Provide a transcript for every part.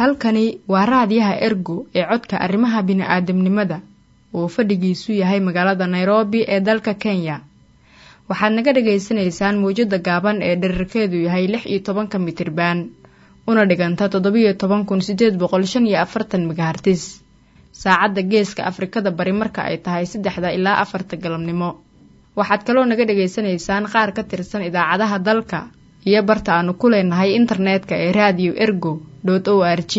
halkani waa raadiyaha ergo ee codka arrimaha bini'aadamnimada uu fadhigiisu yahay magaalada nairobi ee dalka kenya waxaad naga dhagaysanaysaan mawjadda gaaban ee dherarkeedu yahay lix iyo tobanka mitriban una dhiganta toddobiyo toban kun sideed boqol shan iyo afartan megahartis saacadda geeska afrikada bari marka ay tahay saddexda ilaa afarta galabnimo waxaad kaloo naga dhagaysanaysaan qaar ka tirsan idaacadaha dalka iyo barta aanu ku leenahay internetka ee radio ergo o r g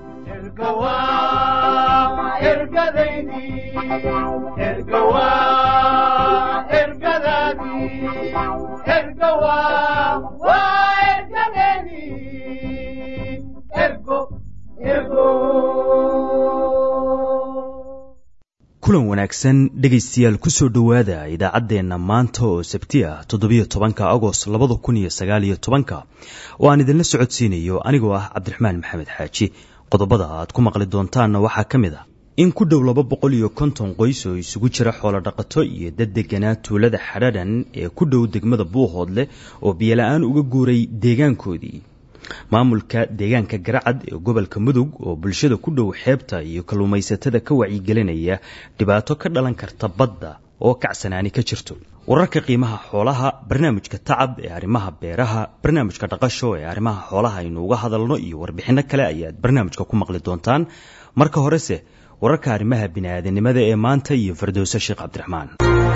kulan wanaagsan dhegaystayaal kusoo dhowaada idaacaddeenna maanta oo sabti ah toddobiyo tobanka agost labada kun iyo sagaaliyo tobanka oo aan idinla socodsiinayo anigoo ah cabdiraxmaan maxamed xaaji qodobada aad ku maqli doontaanna waxaa ka mid ah in ku dhow laba boqol iyo konton qoys oo isugu jira xoolodhaqato iyo dad deganaa tuulada xadhaadhan ee ku dhow degmada buuhoodle oo biyola-aan uga guuray deegaankoodii maamulka deegaanka garacad ee gobolka mudug oo bulshada ku dhow xeebta iyo kalluumaysatada ka wacyigelinaya dhibaato ka dhalan karta badda oo kacsanaani ka jirto wararka qiimaha xoolaha barnaamijka tacab ee arrimaha beeraha barnaamijka dhaqasho ee arrimaha xoolaha aynu uga hadalno iyo warbixinno kale ayaad barnaamijka ku maqli doontaan marka horese wararka arrimaha bini'aadanimada ee maanta iyo fardowse sheekh cabdiraxmaan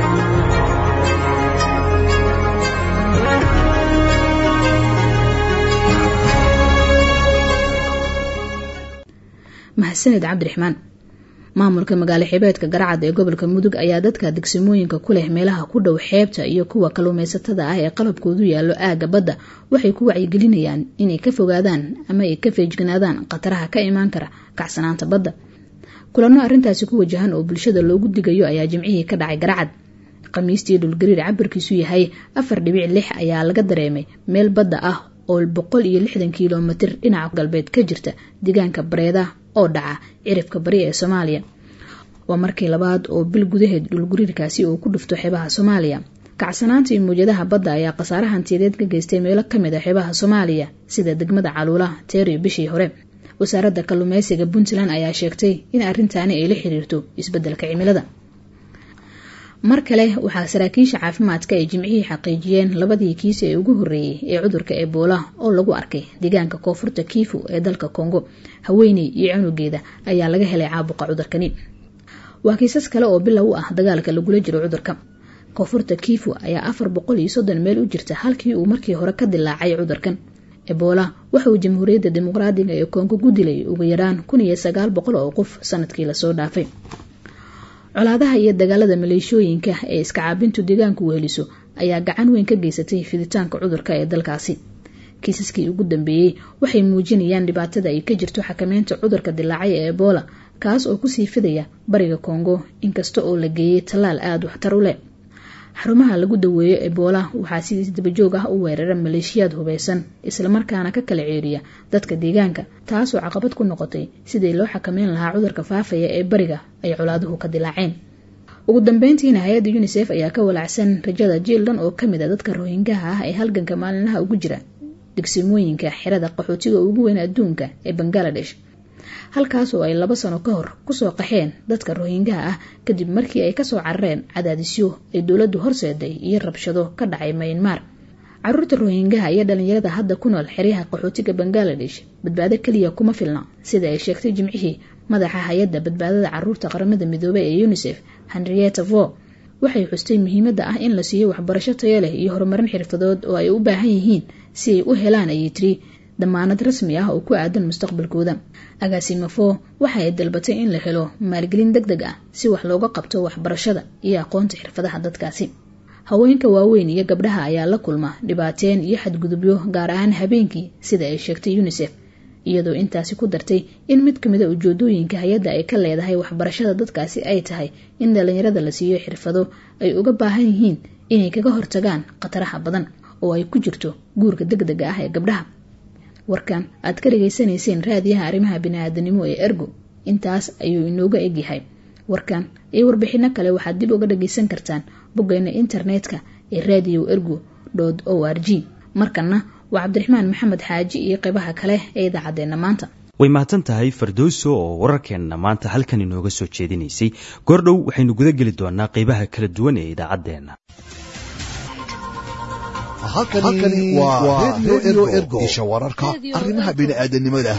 mahadsaned cabdiraxmaan maamulka magaalo xibeedka garacad ee gobolka mudug ayaa dadka degsimooyinka ku leh meelaha ku dhow xeebta iyo kuwa kalluumaysatada ah ee qalabkoodu yaallo aagga badda waxay ku wacyigelinayaan inay ka fogaadaan ama ay ka feejignaadaan khataraha ka imaan kara kacsanaanta badda kulanno arrintaasi ku wajahan oo bulshada loogu digayo ayaa jimcihii ka dhacay garacad khamiistii dhulgariir cabirkiisu yahay afar dhibic lix ayaa laga dareemay meel badda ah oo boqol iyo lixdan kilomitir dhinaca galbeed ka jirta deegaanka bareeda oo dhaca cirifka bari ee soomaaliya waa markii labaad oo bil gudaheed dhulgariirkaasi uu ku dhufto xeebaha soomaaliya kacsanaanta iyo mawjadaha badda ayaa khasaare hantiyadeed ka geystay meelo kamid a xeebaha soomaaliya sida degmada caluula teeriyo bishii hore wasaaradda kalluumeysiga puntland ayaa sheegtay in arrintaani ay la xiriirto isbeddelka cimilada mar kale waxaa saraakiisha caafimaadka ay jimcihii xaqiijiyeen labadii kiis ee ugu horreeyey ee cudurka ebola oo lagu arkay deegaanka koonfurta kiifu ee dalka kongo haweeney iyo cunugeeda ayaa laga helay caabuqa cudurkani waa kiisas kale oo bilow u ah dagaalka lagula jiro cudurka koonfurta kiifu ayaa afar boqol iyo soddon meel u jirta halkii uu markii hore ka dilaacay cudurkan ebola waxa uu jamhuuriyadda dimuqraadiga ee kongo ku dilay ugu yaraan kun iyo sagaal boqol oo qof sanadkii lasoo dhaafay colaadaha iyo dagaalada maleeshooyinka ee iska caabintu deegaanku weheliso ayaa gacan weyn ka geysatay fiditaanka cudurka ee dalkaasi kiisaskii ugu dambeeyey waxay muujinayaan dhibaatada ay ka jirto xakameynta cudurka dilaacay ee ebola kaas oo kusii fidaya bariga kongo inkasta oo la geeyey tallaal aada waxtar u leh xarumaha lagu daweeyo ebola waxaa si dabajoog ah u weerara maleeshiyaad hubeysan islamarkaana ka kala ceeriya dadka deegaanka taasoo caqabad ku noqotay sidii loo xakameyn lahaa cudurka faafaya ee bariga ay colaaduhu ka dilaaceen ugu dambeyntiina hay-adda unisef ayaa ka walacsan rajada jiil dhan oo kamid a dadka rohingaha ah ee halganka maalinlaha ugu jira degsimooyinka xerada qaxootiga ugu weyn adduunka ee bangaladesh halkaas oo ay laba sano ka hor kusoo qaxeen dadka rohingaha ah kadib markii ay kasoo carareen cadaadisyo ay dowladdu horseeday iyo rabshado ka dhacay maynmar caruurta rohingaha iyo dhalinyarada hadda ku nool xeryaha qaxootiga bangaladesh badbaado keliya kuma filna sida ay sheegtay jimcihii madaxa hay-adda badbaadada caruurta qaramada midoobey ee unisef henrietta vo waxay xustay muhiimadda ah in la siiyo waxbarasho tayo leh iyo horumarin xirfadood oo ay u baahan yihiin si ay u helaan ayay tiri damaanad rasmi ah oo ku aadan mustaqbalkooda agaasimafo waxa ay dalbatay in la helo maalgelin deg deg ah si wax looga qabto waxbarashada iyo aqoonta xirfadaha dadkaasi haweenka waaweyn iyo gabdhaha ayaa la kulma dhibaateen iyo xadgudubyo gaar ahaan habeenkii sida ay sheegtay unisef iyadoo intaasi ku dartay in mid kamida ujeedooyinka hay-adda ay ka leedahay waxbarashada dadkaasi ay tahay in dhalinyarada la siiyo xirfado ay uga baahan yihiin inay kaga hortagaan khataraha badan oo ay ku jirto guurka deg dega ah ee gabdhaha warkan aad ka dhegaysanayseen raadiyaha arrimaha bini-aadanimo ee ergo intaas ayuu inooga egyahay warkan iyo warbixino kale waxaad dib uga dhagaysan kartaan boggeena internetka ee radio ergo o r g markanna waa cabdiraxmaan maxamed xaaji iyo qeybaha kale ee idaacaddeenna maanta way mahadsan tahay fardowso oo wararkeenna maanta halkan inooga soo jeedinaysay goordhow waxaynu guda geli doonaa qeybaha kala duwan ee idaacaddeenna halkani waa redio ergo isha wararka arrimaha bini'aadanimada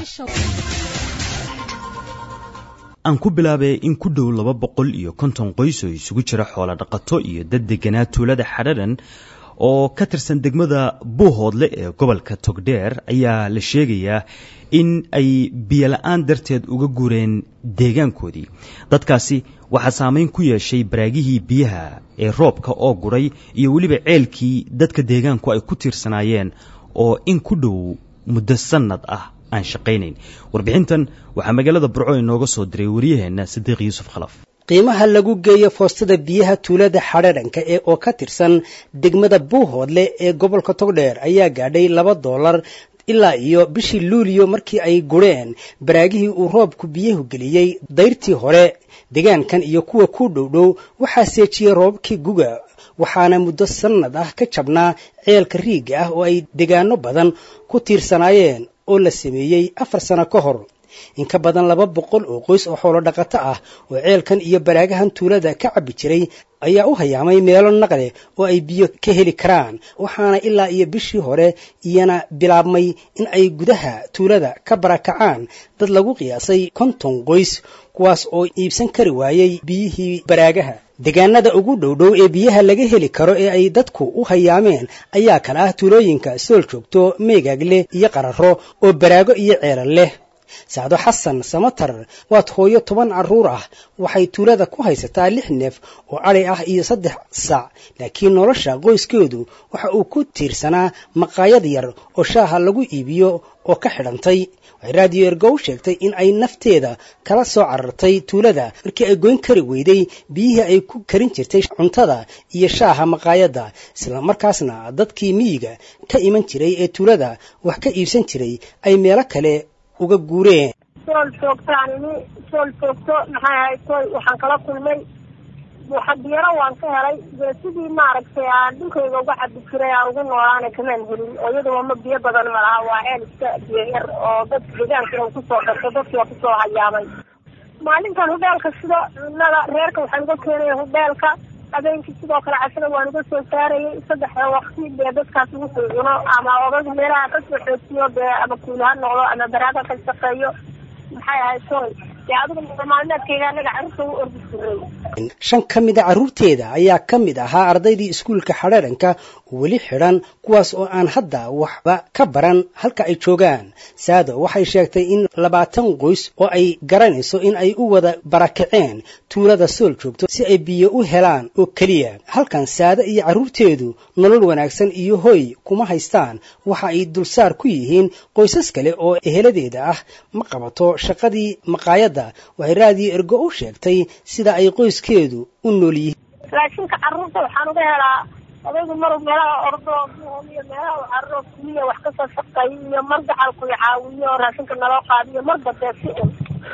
aan ku bilaabay in ku dhow laba boqol iyo konton qoys oo isugu jira xoolo dhaqato iyo dad deganaa tuulada xadharan oo ka tirsan degmada buuhoodle ee gobolka togdheer ayaa la sheegayaa in ay biyola-aan darteed uga guureen deegaankoodii dadkaasi waxaa saameyn ku yeeshay baraagihii biyaha ee roobka oo guray iyo weliba ceelkii dadka deegaanku ay ku tiirsanaayeen oo in ku dhow muddo sannad ah aan shaqaynayn warbixintan waxaa magaalada burco inooga soo diray wariyaheenna sadiiq yuusuf khalaf qiimaha lagu geeyo foostada biyaha tuulada xadhaadhanka ee oo ka tirsan degmada buuhoodle ee gobolka togdheer ayaa gaadhay laba doolar ilaa iyo bishii luuliyo markii ay gureen baraagihii uu roobku biyuhu geliyey dayrtii hore deegaankan iyo kuwa ku dhowdhow waxaa seejiyey roobabkii guga waxaana muddo sannad ah ka jabnaa ceelka riigga ah oo ay degaano badan ku tiirsanaayeen oo la sameeyey afar sano ka hor in ka badan laba boqol oo qoys oo xoolo dhaqato ah oo ceelkan iyo baraagahan tuulada ka cabbi jiray ayaa u hayaamay meelo naqle oo ay biyo ka heli karaan waxaana ilaa iyo bishii hore iyana bilaabmay in ay gudaha tuulada ka barakacaan dad lagu qiyaasay konton qoys kuwaas oo iibsan kari waayey biyihii baraagaha deegaanada ugu dhowdhow ee biyaha laga heli karo ee ay dadku u hayaameen ayaa kale ah tuulooyinka sool joogto meegaagle iyo qararo oo baraago iyo ceelal leh sacdo xasan samatar waad hooyo toban carruur ah waxay tuulada ku haysataa lix neef oo adhi ah iyo saddex sac laakiin nolosha qoyskeedu waxa uu ku tiirsanaa maqaayad yar oo shaaha lagu iibiyo oo ka xidhantay waxay raadiyo ergow sheegtay in ay nafteeda kala soo carartay tuulada markii ay goyn kari weyday biyihii ay ku karin jirtay cuntada iyo shaaha maqaayadda isla markaasna dadkii miyiga ka iman jiray ee tuulada wax ka iibsan jiray ay meelo kale uga guureen sool joogtaan ini sool joogto maxay ahayd toy waxaan kala kulmay waxadiyaro waan ka helay dee sidii maaragtay aan dhulkayga uga cabi jiray aan ugu noolaana kamaan helin oo iyadaba ma biyo badan ma laha waa ceel iska biyo yar oo dadka deegaanka u kusoo darto dadkiiaa kusoo hayaamay maalintan hudheelka sida cunnada reerka waxaan uga keenaya hudheelka habeenkii sidoo kale cashada waan uga soo saarayay saddexda wakti dee dadkaas ugu soo cuno ama odag meelaha kasoo xoojiyo dee ama kuuli ha noqdo ama baraaga ka shaqeeyo maxay ahayd soy dee adigu maalmeedkayga anaga carruurta u ordi jiray shan ka mid a carruurteeda ayaa ka mid ahaa ardaydii iskuulka xadhaadhanka weli xidhan kuwaas oo aan hadda waxba ka baran halka ay joogaan saado waxay sheegtay in labaatan qoys oo ay garanayso in ay u wada barakaceen tuulada sool joogto si ay biyo u helaan oo keliya halkan saado iyo carruurteedu nolol wanaagsan iyo hoy kuma haystaan waxa ay dulsaar ku yihiin qoysas kale oo eheladeeda ah ma qabato shaqadii maqaayadda waxay raadiyo ergo u sheegtay sida ay qoyskeedu u nool yihiin raashinka carruurta waxaan uga helaa odaygu maru meelaha ordo iyo meelaha u carro kuliya wax kasoo shaqeeyo iyo mar gacalku caawiyo raashinka naloo qaadiyo marba dee si un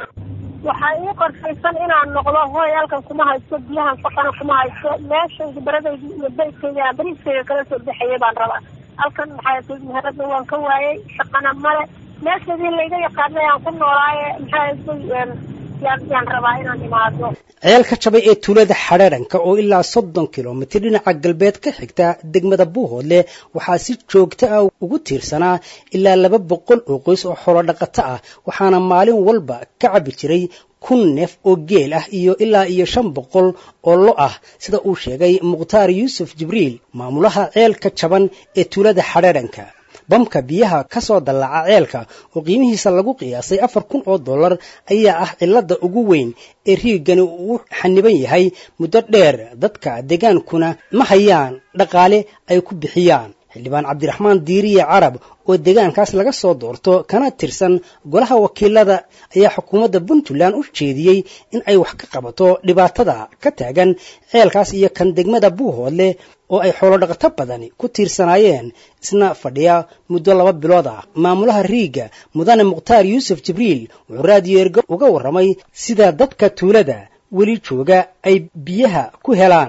waxaa ii qorshaysan inaan noqdo hooy halkan kuma haysto biyahan shaqana kuma haysto meeshayda baradayda iyo bayskayga bariiskayga kala soo baxayay baan rabaa halkan maxaa meheradna waan ka waayay shaqana male meeshadii layga yaqaanay aan ku noolaaye maxaa yaan rabaa inaan imaado ceel ka jabay ee tuulada xadhaadhanka oo ilaa soddon kilomitir dhinaca galbeed ka xigta degmada buuhoodle waxaa si joogto ah ugu tiirsanaa ilaa laba boqol oo qoys oo xoolo dhaqato ah waxaana maalin walba ka cabbi jiray kun neef oo geel ah iyo ilaa iyo shan boqol oo lo ah sida uu sheegay mukhtaar yuusuf jibriil maamulaha ceelka jaban ee tuulada xadhaadhanka bamka biyaha ka soo dallaca ceelka oo qiimihiisa lagu qiyaasay afar kun oo dollar ayaa ah cilladda ugu weyn ee riigani uu xaniban yahay muddo dheer dadka deegaankuna ma hayaan dhaqaale ay ku bixiyaan xildhibaan cabdiraxmaan diiriye carab oo deegaankaas laga soo doorto kana tirsan golaha wakiilada ayaa xukuumadda puntland u jeediyey in ay wax ka qabato dhibaatada ka taagan ceelkaas iyo kan degmada buuhoodle oo ay xoolodhaqato badani ku tiirsanaayeen isna fadhiya muddo laba bilood ah maamulaha riiga mudane mukhtaar yuusuf jibriil wuxuu raadiyo ergo uga warramay sida dadka tuulada weli jooga ay biyaha ku helaan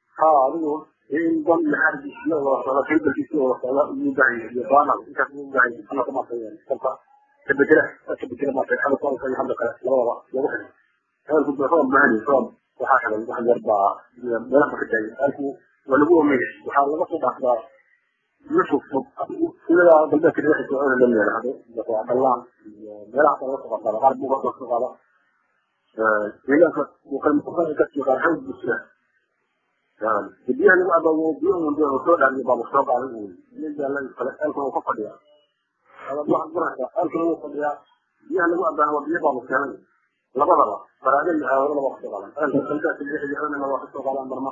in dan maxaarkiisa wada socda kaybalkiisa wada socda ugu baahan yahay iyo baanal intaas ugu baahan yahay ana kuma sayeen kolka kabedela kabedela maartay xabad soonka iyo hadda kale labadaba lagu xiray ceelku ba roob maani roob waxaa xiran wax yar baa meelaha ka taagay ceelku waa lagu omeeyay waxaa laga soo dhaafdaa biyo fog fog silada galbeedka riixi socona la meelahdo waa dhallaan iyo meelaha kale laga soo qaada qaar buuga laga soo qaada deegaanka wuxuu ka sii qaar xawd busla biyaha lagu abaawo biyo unde oo soo dhaariyo baa soo qaaday uu biyo jaalla kale ceelka uu ka fadhiyaa waxaad garanaysaa ceelka lagu fadhiyaa biyaha lagu abaaha waa biyo baa keenay labadaba baraade iyo aawado laba kasoo qaadan ceelka galbeedka riixi socona waa kasoo qaadaan barma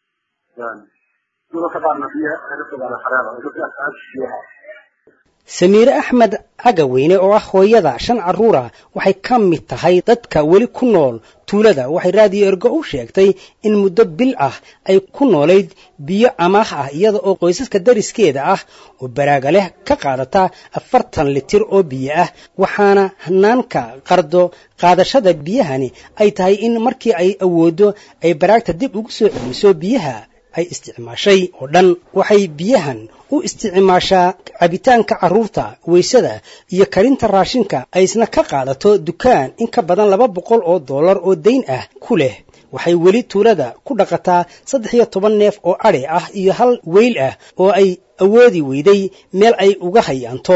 samiire axmed cagaweyne oo ah hooyada shan carruura waxay ka mid tahay dadka weli ku nool tuulada waxay raadiyo ergo u sheegtay in muddo bil ah ay ku noolayd biyo amaah ah iyada oo qoysaska dariskeeda ah oo baraaga leh ka qaadata afartan litir oo biyo ah waxaana hanaanka qardo qaadashada biyahani ay tahay in markii ay awooddo ay baraagta dib ugu soo celiso biyaha ay isticmaashay oo dhan waxay biyahan u isticmaashaa cabitaanka carruurta weysada iyo karinta raashinka ay isna ka qaadato dukaan in ka badan laba boqol oo dollar oo dayn ah ku leh waxay weli tuulada ku dhaqataa saddex iyo toban neef oo adhi ah iyo hal weyl ah oo ay awoodi weyday meel ay uga hayaanto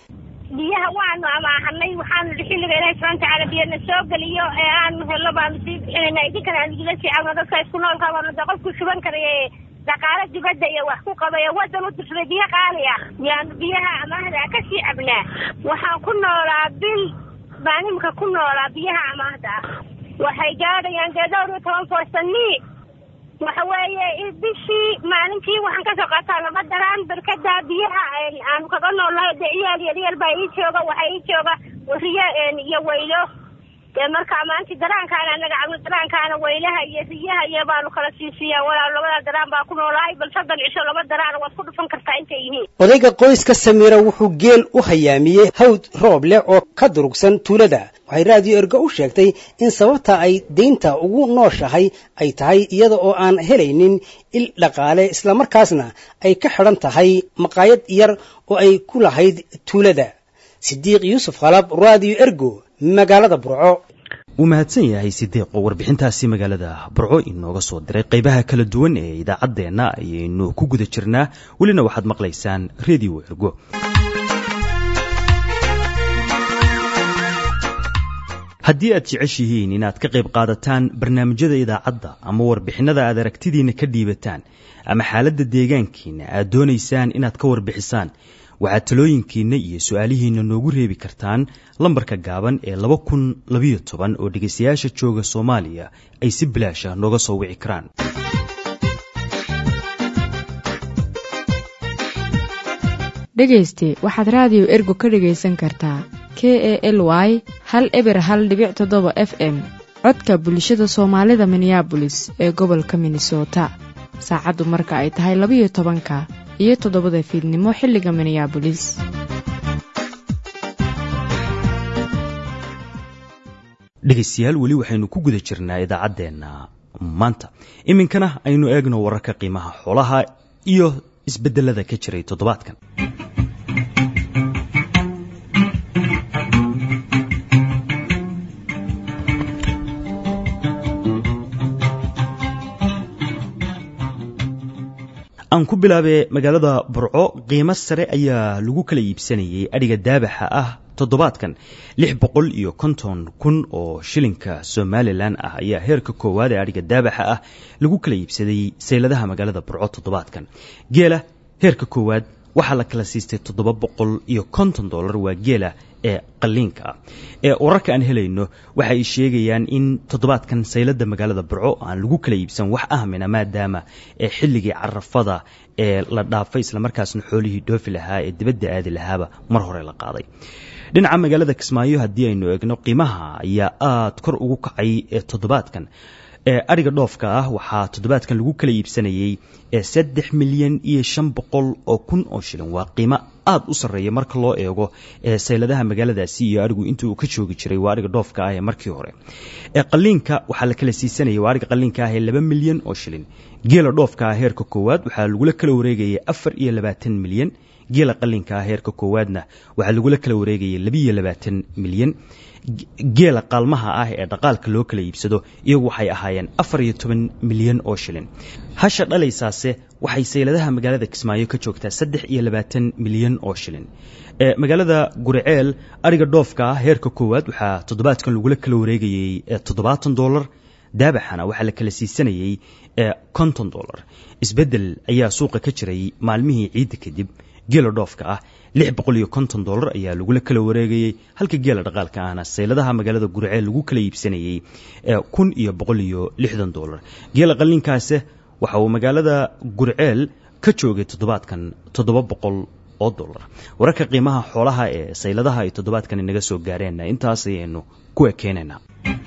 biyaha waanu amaahanay waxaanu xilliga ilaahi subxana watacaala biyana soo geliyo ee aanu hello baanu sii bixinayna idinkana aan igula sii cawno dadka isku noolka baanu de qofku shuban karaya ee dhaqaalo dibadda iyo wax ku qabaya waddan u tirsaday biyo qaali ah yaanu biyaha amaahda ka sii cabnaa waxaan ku noolaa bil baan imika ku noolaa biyaha amaahda ah waxay gaadhayaan dee dhowr iyo toban foostani waxa weeye bishii maalintii waxaan kasoo qaataa laba daraan barkada biyaha aanu kaga noolnahay dee ciyaal yaryar baa ii jooga waxaa ii jooga riyo iyo weylo dee marka maanti daraankaana anaga cabno daraankaana weylaha iyo riyaha iyo baanu kala siisiiyaa walaal labada daraan baa ku noolahay bal soddon cisho laba daraan waad ku dhufan kartaa intay yihiin odayga qoyska samiira wuxuu geel u hayaamiyey hawd roob leh oo ka durugsan tuulada waxay raadiyo ergo u sheegtay in sababta ay deynta ugu nooshahay ay tahay iyada oo aan helaynin il dhaqaale islamarkaasna ay ka xidhan tahay maqaayad yar oo ay ku lahayd tuulada sidiiq yuusuf khalab raadiyo ergo magaalada burco wuu mahadsan yahay sidiiqo warbixintaasi magaalada burco inooga soo diray qaybaha kala duwan ee idaacaddeenna ayaynu ku guda jirnaa welina waxaad maqlaysaan redio ergo haddii aad jeceshihiin inaad ka qayb qaadataan barnaamijyada idaacadda ama warbixinada aad aragtidiinna ka dhiibataan ama xaaladda deegaankiina aad doonaysaan inaad ka warbixisaan waxaad talooyinkiinna iyo su-aalihiinna noogu reebi kartaan lambarka gaaban ee laba kun labayo toban oo dhegaystayaasha jooga soomaaliya ay si bilaasha nooga soo wici karaan dhegayste waxaad raadiyo ergo ka dhegaysan kartaa k e l y hal eber hal dhibic toddoba f m codka bulshada soomaalida minneabolis ee gobolka minnesota saacaddu marka ay tahay labayo tobanka iyo toddobada fiidnimo xilliga minneabolis dhegaystayaal weli waxaynu ku guda jirnaa idaacaddeenna maanta iminkana aynu eegno wararka qiimaha xoolaha iyo isbeddelada ka jiray toddobaadkan aan ku bilaabe magaalada burco qiimo sare ayaa lagu kala iibsanayay adhiga daabaxa ah toddobaadkan lix boqol iyo konton kun oo shilinka somalilan ah ayaa heerka koowaad ee adhiga daabaxa ah lagu kala iibsaday sayladaha magaalada burco toddobaadkan geela heerka koowaad waxaa la kala siistay toddoba boqol iyo konton dollar waa geela ee qaliinka ah ee wararka aan helayno waxa ay sheegayaan in toddobaadkan saylada magaalada burco aan lagu kala iibsan wax ahmina maadaama ee xilligii carafada ee la dhaafay islamarkaasna xoolihii dhoofi lahaa ee dibadda aadi lahaaba mar hore la qaaday dhinaca magaalada kismaayo haddii aynu eegno qiimaha ayaa aada kor ugu kacay ee toddobaadkan ee adhiga dhoofka ah waxaa toddobaadkan lagu kala iibsanayey ee saddex milyan iyo shan boqol oo kun oo shilin waa qiimo aada u sarreeya marka loo eego ee sayladaha magaaladaasi iyo adhigu intii uu ka joogi jiray waa adhiga dhoofka ah ee markii hore ee qaliinka waxaa la kala siisanayay waa adhiga qaliinka ah ee laba milyan oo shilin geela dhoofka ah heerka koowaad waxaa lagula kala wareegayay afar iyo labaatan milyan geela qalinka ah heerka koowaadna waxaa lagula kala wareegayay labiiyo labaatan milyan geela qaalmaha ah ee dhaqaalka loo kala iibsado iyagu waxay ahaayeen afar iyo toban milyan oo shilin hasha dhalaysaase waxay sayladaha magaalada kismaayo ka joogtaa saddex iyo labaatan milyan oo shilin magaalada guriceel ariga dhoofka ah heerka koowaad waxaa toddobaadkan lagula kala wareegayey toddobaatan dollar daabaxana waxaa la kala siisanayey konton dollar isbeddel ayaa suuqa ka jiray maalmihii ciidda kadib geela dhoofka ah lix boqol iyo konton dollar ayaa lagula kala wareegayey halka geela dhaqaalka ahna sayladaha magaalada guriceel lagu kala iibsanayey kun iyo boqol iyo lixdan dollar geela qallinkaase waxa uu magaalada guriceel ka joogay toddobaadkan toddoba boqol oo dollar wararka qiimaha xoolaha ee sayladaha ay toddobaadkan inaga soo gaareenna intaas ayaynu ku ekeenaynaa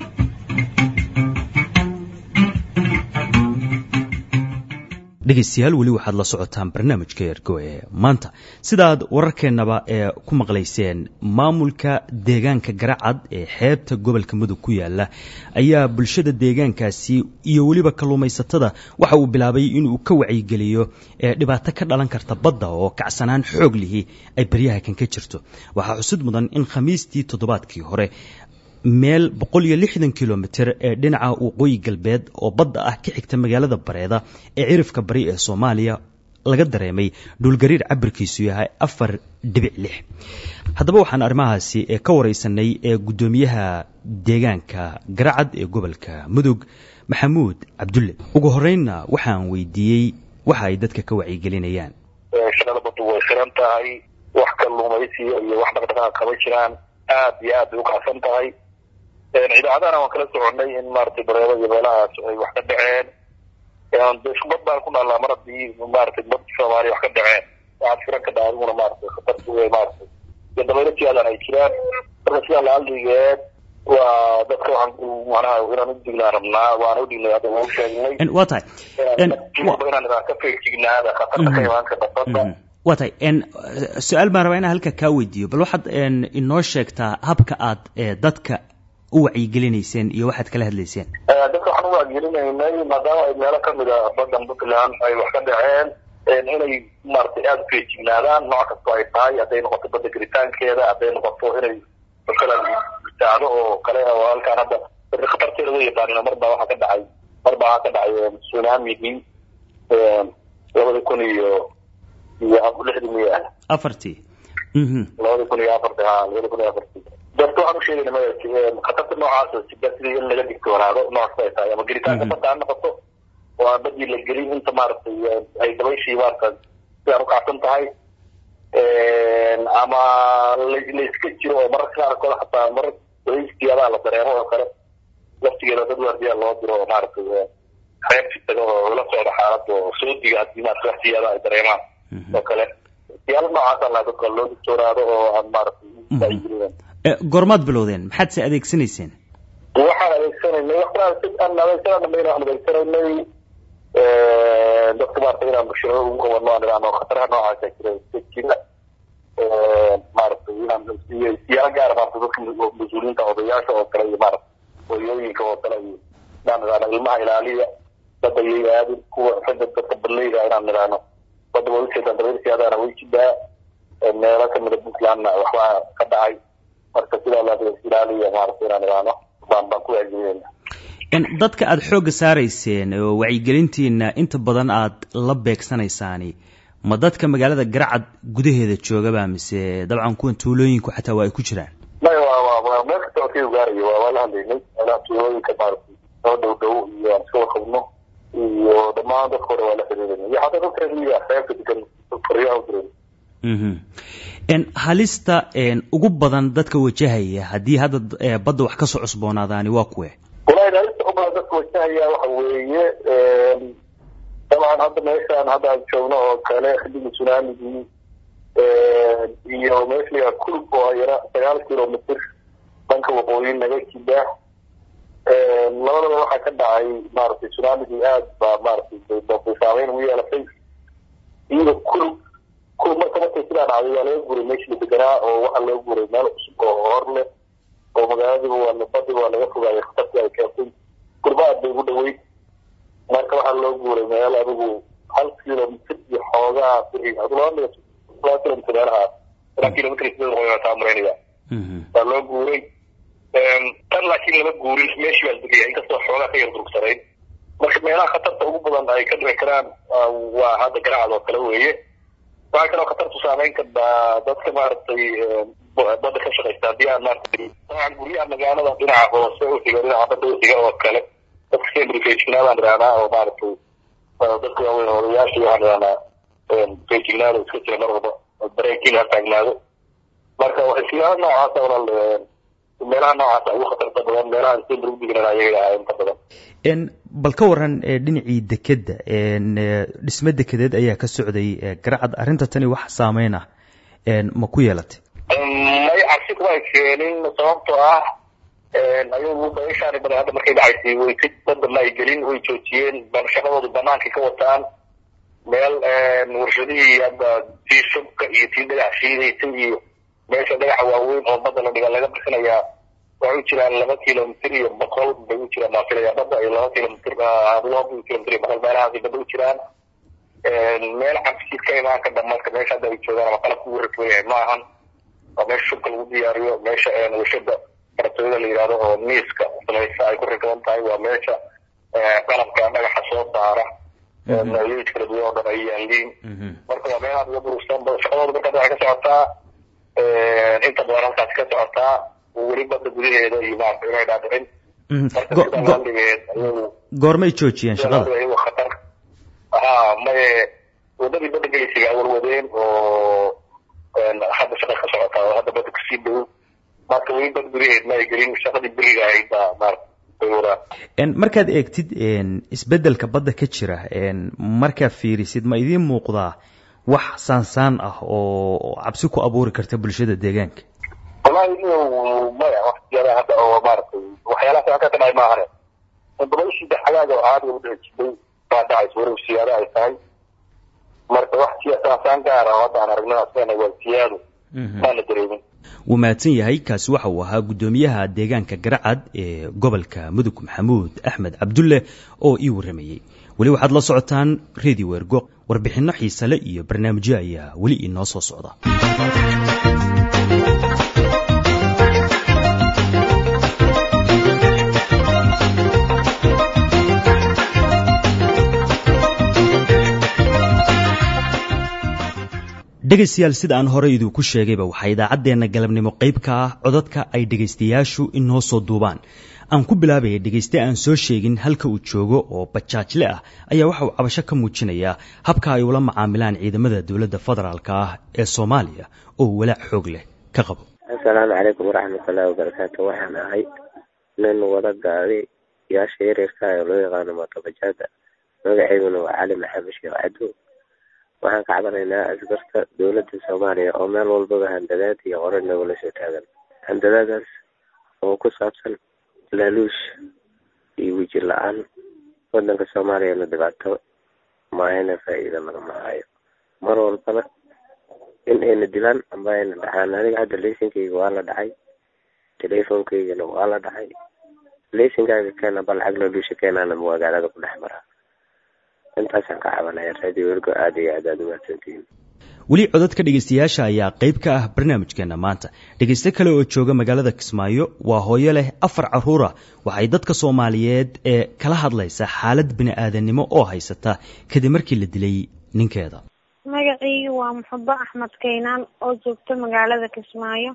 dhegaystayaal weli waxaad la socotaan barnaamijka ergo ee maanta sidaad wararkeennaba ee ku maqlayseen maamulka deegaanka garacad ee xeebta gobolka mudug ku yaala ayaa bulshada deegaankaasi iyo weliba kalluumaysatada waxa uu bilaabay inuu ka wacyigeliyo dhibaato ka dhalan karta badda oo kacsanaan xoog lihi ay baryaha kan ka jirto waxaa xusid mudan in khamiistii toddobaadkii hore meel boqol iyo lixdan kilomitir ee dhinaca waqooyi galbeed oo badda ah ka xigta magaalada bareeda ee cirifka bari ee soomaaliya laga dareemay dhulgariir cabirkiisu yahay afar dhibic lix haddaba waxaan arrimahaasi ka waraysanay ee guddoomiyaha deegaanka garacad ee gobolka mudug maxamuud cabdulle ugu horeynna waxaan weydiiyey waxa ay dadka ka wacyigelinayaan shaqada baddu way xiran tahay wax kalluumaysiya iyo wax dhaqdhaqaaq kama jiraan aad iyo aad bay ukacsan tahay idaacadahana waan kala soconay in maratay bareebo iyo meelahaas ay wax ka dhaceen bad baan ku naallaa mar haddii maratay bad soomaaliya wax ka dhaceen waxaad firan ka dhaha adiguna maratay khatartu maratay iyo dabaylo siyaadan ay jiraan marka sidaa laaldigeed waa dadka waxaan manaha inaan udignaa rabnaa waana udhignay hadda waa usheegnay waa tahay inaan idaa ka feejignaada khatarta ka imaan karta badda waa tahay su-aal baan rabaa inaan halka kaa weydiiyo bal waxaad inoo sheegtaa habka aad dadka u wacyigelinayseen iyo waxaad kala hadlayseen dadka waxaan u wacyigelinaynay maadaama ay meelo kamid a badan puntland ay wax ka dhaceen inay maratay aada u feejignaadaan nooc kastoo ay tahay hadday noqoto badda gelitaankeeda hadday noqoto inay kala gutaacdo oo kale oo halkaan hadda dadka khatarteeda wa yaqaanino mar baa waxaa ka dhacay mar baa waxaa ka dhacay tsunamigii labada kun iyo iyo lixdii miya afartii labada kun iyo afarti ha labada kun iyo afarti dadka waxaan usheegayna maya khatarta noocaas sida sidii in laga digtoonaado nooc ay tahay ama gelitaanka badda ha noqoto oo aan badii la gelin inta maaragtay ay dabayshii maarata sidaan ukacsan tahay ama layska jiro oo mararka qaarkood xataa marar dabaystiyadaa la dareemo oo kale laftigeeda dad waardiyaa loo diro oo maaragtay reebti taga oo la socda xaalada oo soo diga haddii maarata waqtigeeda ay dareemaan oo kale siyaalo noocaasa laa dadka loo digtoonaado oo aan maaragtay goormaad bilowdeen maxaad se adeegsanayseen waxaan adeegsanaynay waxaan adeegsanana inaan adeegsanaynay dadka maarata inaan bulshada ugu qabano aan idhaahno khataraha noocaasa jira iska jira maaragtay inaan siyaalo gaara maarata dadka mas-uuliyiinta odayaasha oo kale iyo maarata hooyooyinka oo kale iyo inaan idhaahno ilmaha ilaaliya badda yay aadin kuwa ragga dadka badleyda inaan idhaahno badda waa ujeedaan dabeyrsiyaadaana way jidaa meelo kamida puntlandna waxbaa ka dhacay marka sidaa la ilaaliya maarata inaan idhaahno baan baan ku waajibayna dadka aada xoogga saarayseen oo wacyigelintiina inta badan aad la beegsanaysaani ma dadka magaalada garacad gudaheeda joogaba mise dabcan kuwan tuulooyinku xataa waa ay ku jiraan maya waa waa meel kasta oo ka gaarayo waa waa la hadlaynay meelaha tuulooyinka maaragtay soo dhow dhow iyo aan iska warqabno iyo dhammaan dadka hore waa la xiriirayna iyo xataa dadka reemiga xeebta degan faryaha u jiray halista ugu badan dadka wajahaya haddii hadda badda wax kasoo cusboonaadaani waa kuwe walahi halista ugu badan dadka wajahaya waxa weeye dabcan hadda meeshaan hadda aan joogno oo kale xilligii tsunamigii iyo meesha kulub oo yara sagaal kilomitr dhanka waqooyi naga jida labadaba waxaa ka dhacay maaragtay tsunamigii aad baa maaragtay bay saameyn ugu yeelatay iyada kulub kulub marka markay sidaa dhacday waa laga guray meeshii la deganaa oo waxaa laga guray meel cusub oo hor leh oo magaaladiiba waa badiga waa laga fogaayay khatartii ay keentay gurba aad bay ugu dhaweyd marka waxaa loo guuray meel adigu hal kilomitr iyo xoogaa laba laba kilomitr meelahaas ilaa kilomitr sideed boqol taa maraynaya baa loo guuray tan laakiin lama guurin meeshii baa degaya inkastoo xoogaa ka yar durugsanayd marka meelaha khatarta ugu badan ay ka dhici karaan waa hadda garacad oo kale weeye waxaa kaloo khatartu saameyn kartaa dadka maaragtay badda ka shaqaysta haddii aan maaragtay dabcan guryaha magaalada dhinaca hoose uxiga dhinaca badda uxiga oo kale dadka sendrifejignaad aan idhahnaa oo maaragtay dadka waaweyn odayaashii waxaan idhahnaa fejignaada iska jira mar walba dareenkiina ha taagnaado marka waxyaala noocaasa walaal meelaha noocaasa ugu khatarta badan meelaha sendri udignan ayaga ahaa inta badan bal ka waran dhinacii dekedda dhisme dekedeed ayaa ka socday garacad arrinta tani wax saameyn ah ma ku yeelatay may cabsi kuma ay keenin sababtoo ah ayagu daishaani badan hadda markay dhacaysay way si badda ma ay gelin way joojiyeen shaqadooda banaankay ka wataan meel warshadihii hadda tii shubka iyo tii dhagax shiidaysay iyo meesha dhagaxa waaweyn oo badda la dhiga laga bixinayaa waxay u jiraan laba kilomitr iyo boqol bay u jiraan baan filaya badda iyo laba kilomitr laba kilomitr iyo boqol meelahaasay badda u jiraan meel cabsi ka imaan ka dhamarka meesha hadda ay joogaan ama qalabka ugu rakban yahay ma ahan waa meesha shubka lagu diyaariyo meesha warshada kartooyada la yidhahdo oo miiska samaysa ay ku rakaban tahay waa meesha qalabka dhagaxa soo saara noocyadiis kala duwan oo dhan ay yaaliin marka waa meelaha uga durugsan shaqadooda markaas waxay ka socotaa inta badan halkaasi ka socotaa weli badda gudaheeda iyo maarata inay dhaadhicin goormay joojiyeen shaqada ayagu khatar ha maye wadadii badda gelaysiga warwadeen oo hadda shaqa ka socotaa oo hadda badda kasii dhow marka weli bad gudaheed ma ay gelin shaqadii beriga ahayd baa maarata bay wadaan markaad eegtid isbeddelka badda ka jira markaad fiirisid ma idiin muuqdaa wax saansaan ah oo cabsi ku abuuri karta bulshada deegaanka wallahi inuu maya waqtiyada hadda oo maaragtay waxyaalaha saa ka dhacay maahane dabayshii xagaaga oo caadiga u dhici jirtay baa dhacaysa walow siyaado ay tahay marka wax siyaasaan gaara oo hadda aan aragno asagana waa siyaado maana dareemin wuu mahadsan yahay kaasi waxa uu ahaa guddoomiyaha deegaanka garacad ee gobolka mudug maxamuud axmed cabdulle oo ii warramayey weli waxaad la socotaan radio ergo warbixinno xiisale iyo barnaamijyo ayaa weli inoo soo socda dhegaystayaal sida aan horey idinku sheegayba waxaa idaacaddeenna galabnimo qayb ka ah codadka ay dhegaystayaashu inoo soo duubaan aan ku bilaabaya dhegayste aan soo sheegin halka uu joogo oo bajaajle ah ayaa waxa uu cabasho ka muujinayaa habka ay ula macaamilaan ciidamada dowladda federaalka ah ee soomaaliya oo walaac xoog leh ka qabo assalaamu calaykum waraxmatullaahi wabarakaatu waxaan ahay nin wada gaadi yaasha yaryarka ee loo yaqaano mootobajaada magaceyduna waa cali maxamed sheekh cadow waxaan ka cabanaynaa askarta dowladda soomaaliya oo meel walbaba handadaad iyo qore nagula soo taagan handadaadaas oo ku saabsan laaluush iyo weji la-aan wadanka soomaaliyana dhibaato maahayna faa-iida lagama hayo mar walbana in ayna dilaan amba ayna dhacaan aniga hadda laysinkayga waa la dhacay telefonkaygana waa la dhacay laysinkaaga keena ba lacag laaluusha keenaana magaalada ku dhex maraa intaasaan ka cabanaya radio ergo aada iyo aad aad umahadsantihiin weli codadka dhegaystayaasha ayaa qayb ka ah barnaamijkeena maanta dhegayste kale oo jooga magaalada kismaayo waa hooyo leh afar caruura waxay dadka soomaaliyeed ee kala hadlaysaa xaalad bini-aadannimo oo haysata kadib markii la dilay ninkeeda magacaygu waa muxubo axmed kaynaan oo joogta magaalada kismaayo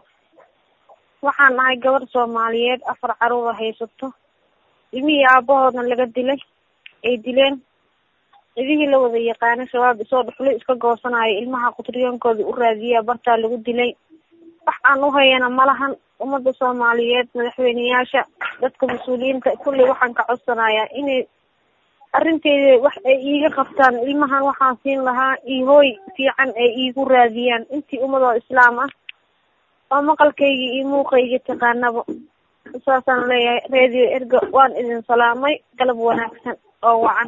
waxaan ahay gabar soomaaliyeed afar caruura haysato ilmihii aabahoodna laga dilay ay dileen cidihii la wada yaqaanay shabaab isoo dhuxlo iska goosanayo ilmaha qutriyoonkooda u raadiyaa bartaa lagu dilay wax aan u hayana malahan ummadda soomaaliyeed madaxweyneyaasha dadka mas-uuliyiinta kulley waxaan ka codsanayaa inay arrinteeda wax ay iiga qabtaan ilmahan waxaan siin lahaa ihooy fiican ay iigu raadiyaan intii ummad oo islaam ah oo maqalkayga iyo muuqayga taqaanaba saasaan leeyahay radio ergo waan idin salaamay galab wanaagsan oo wacan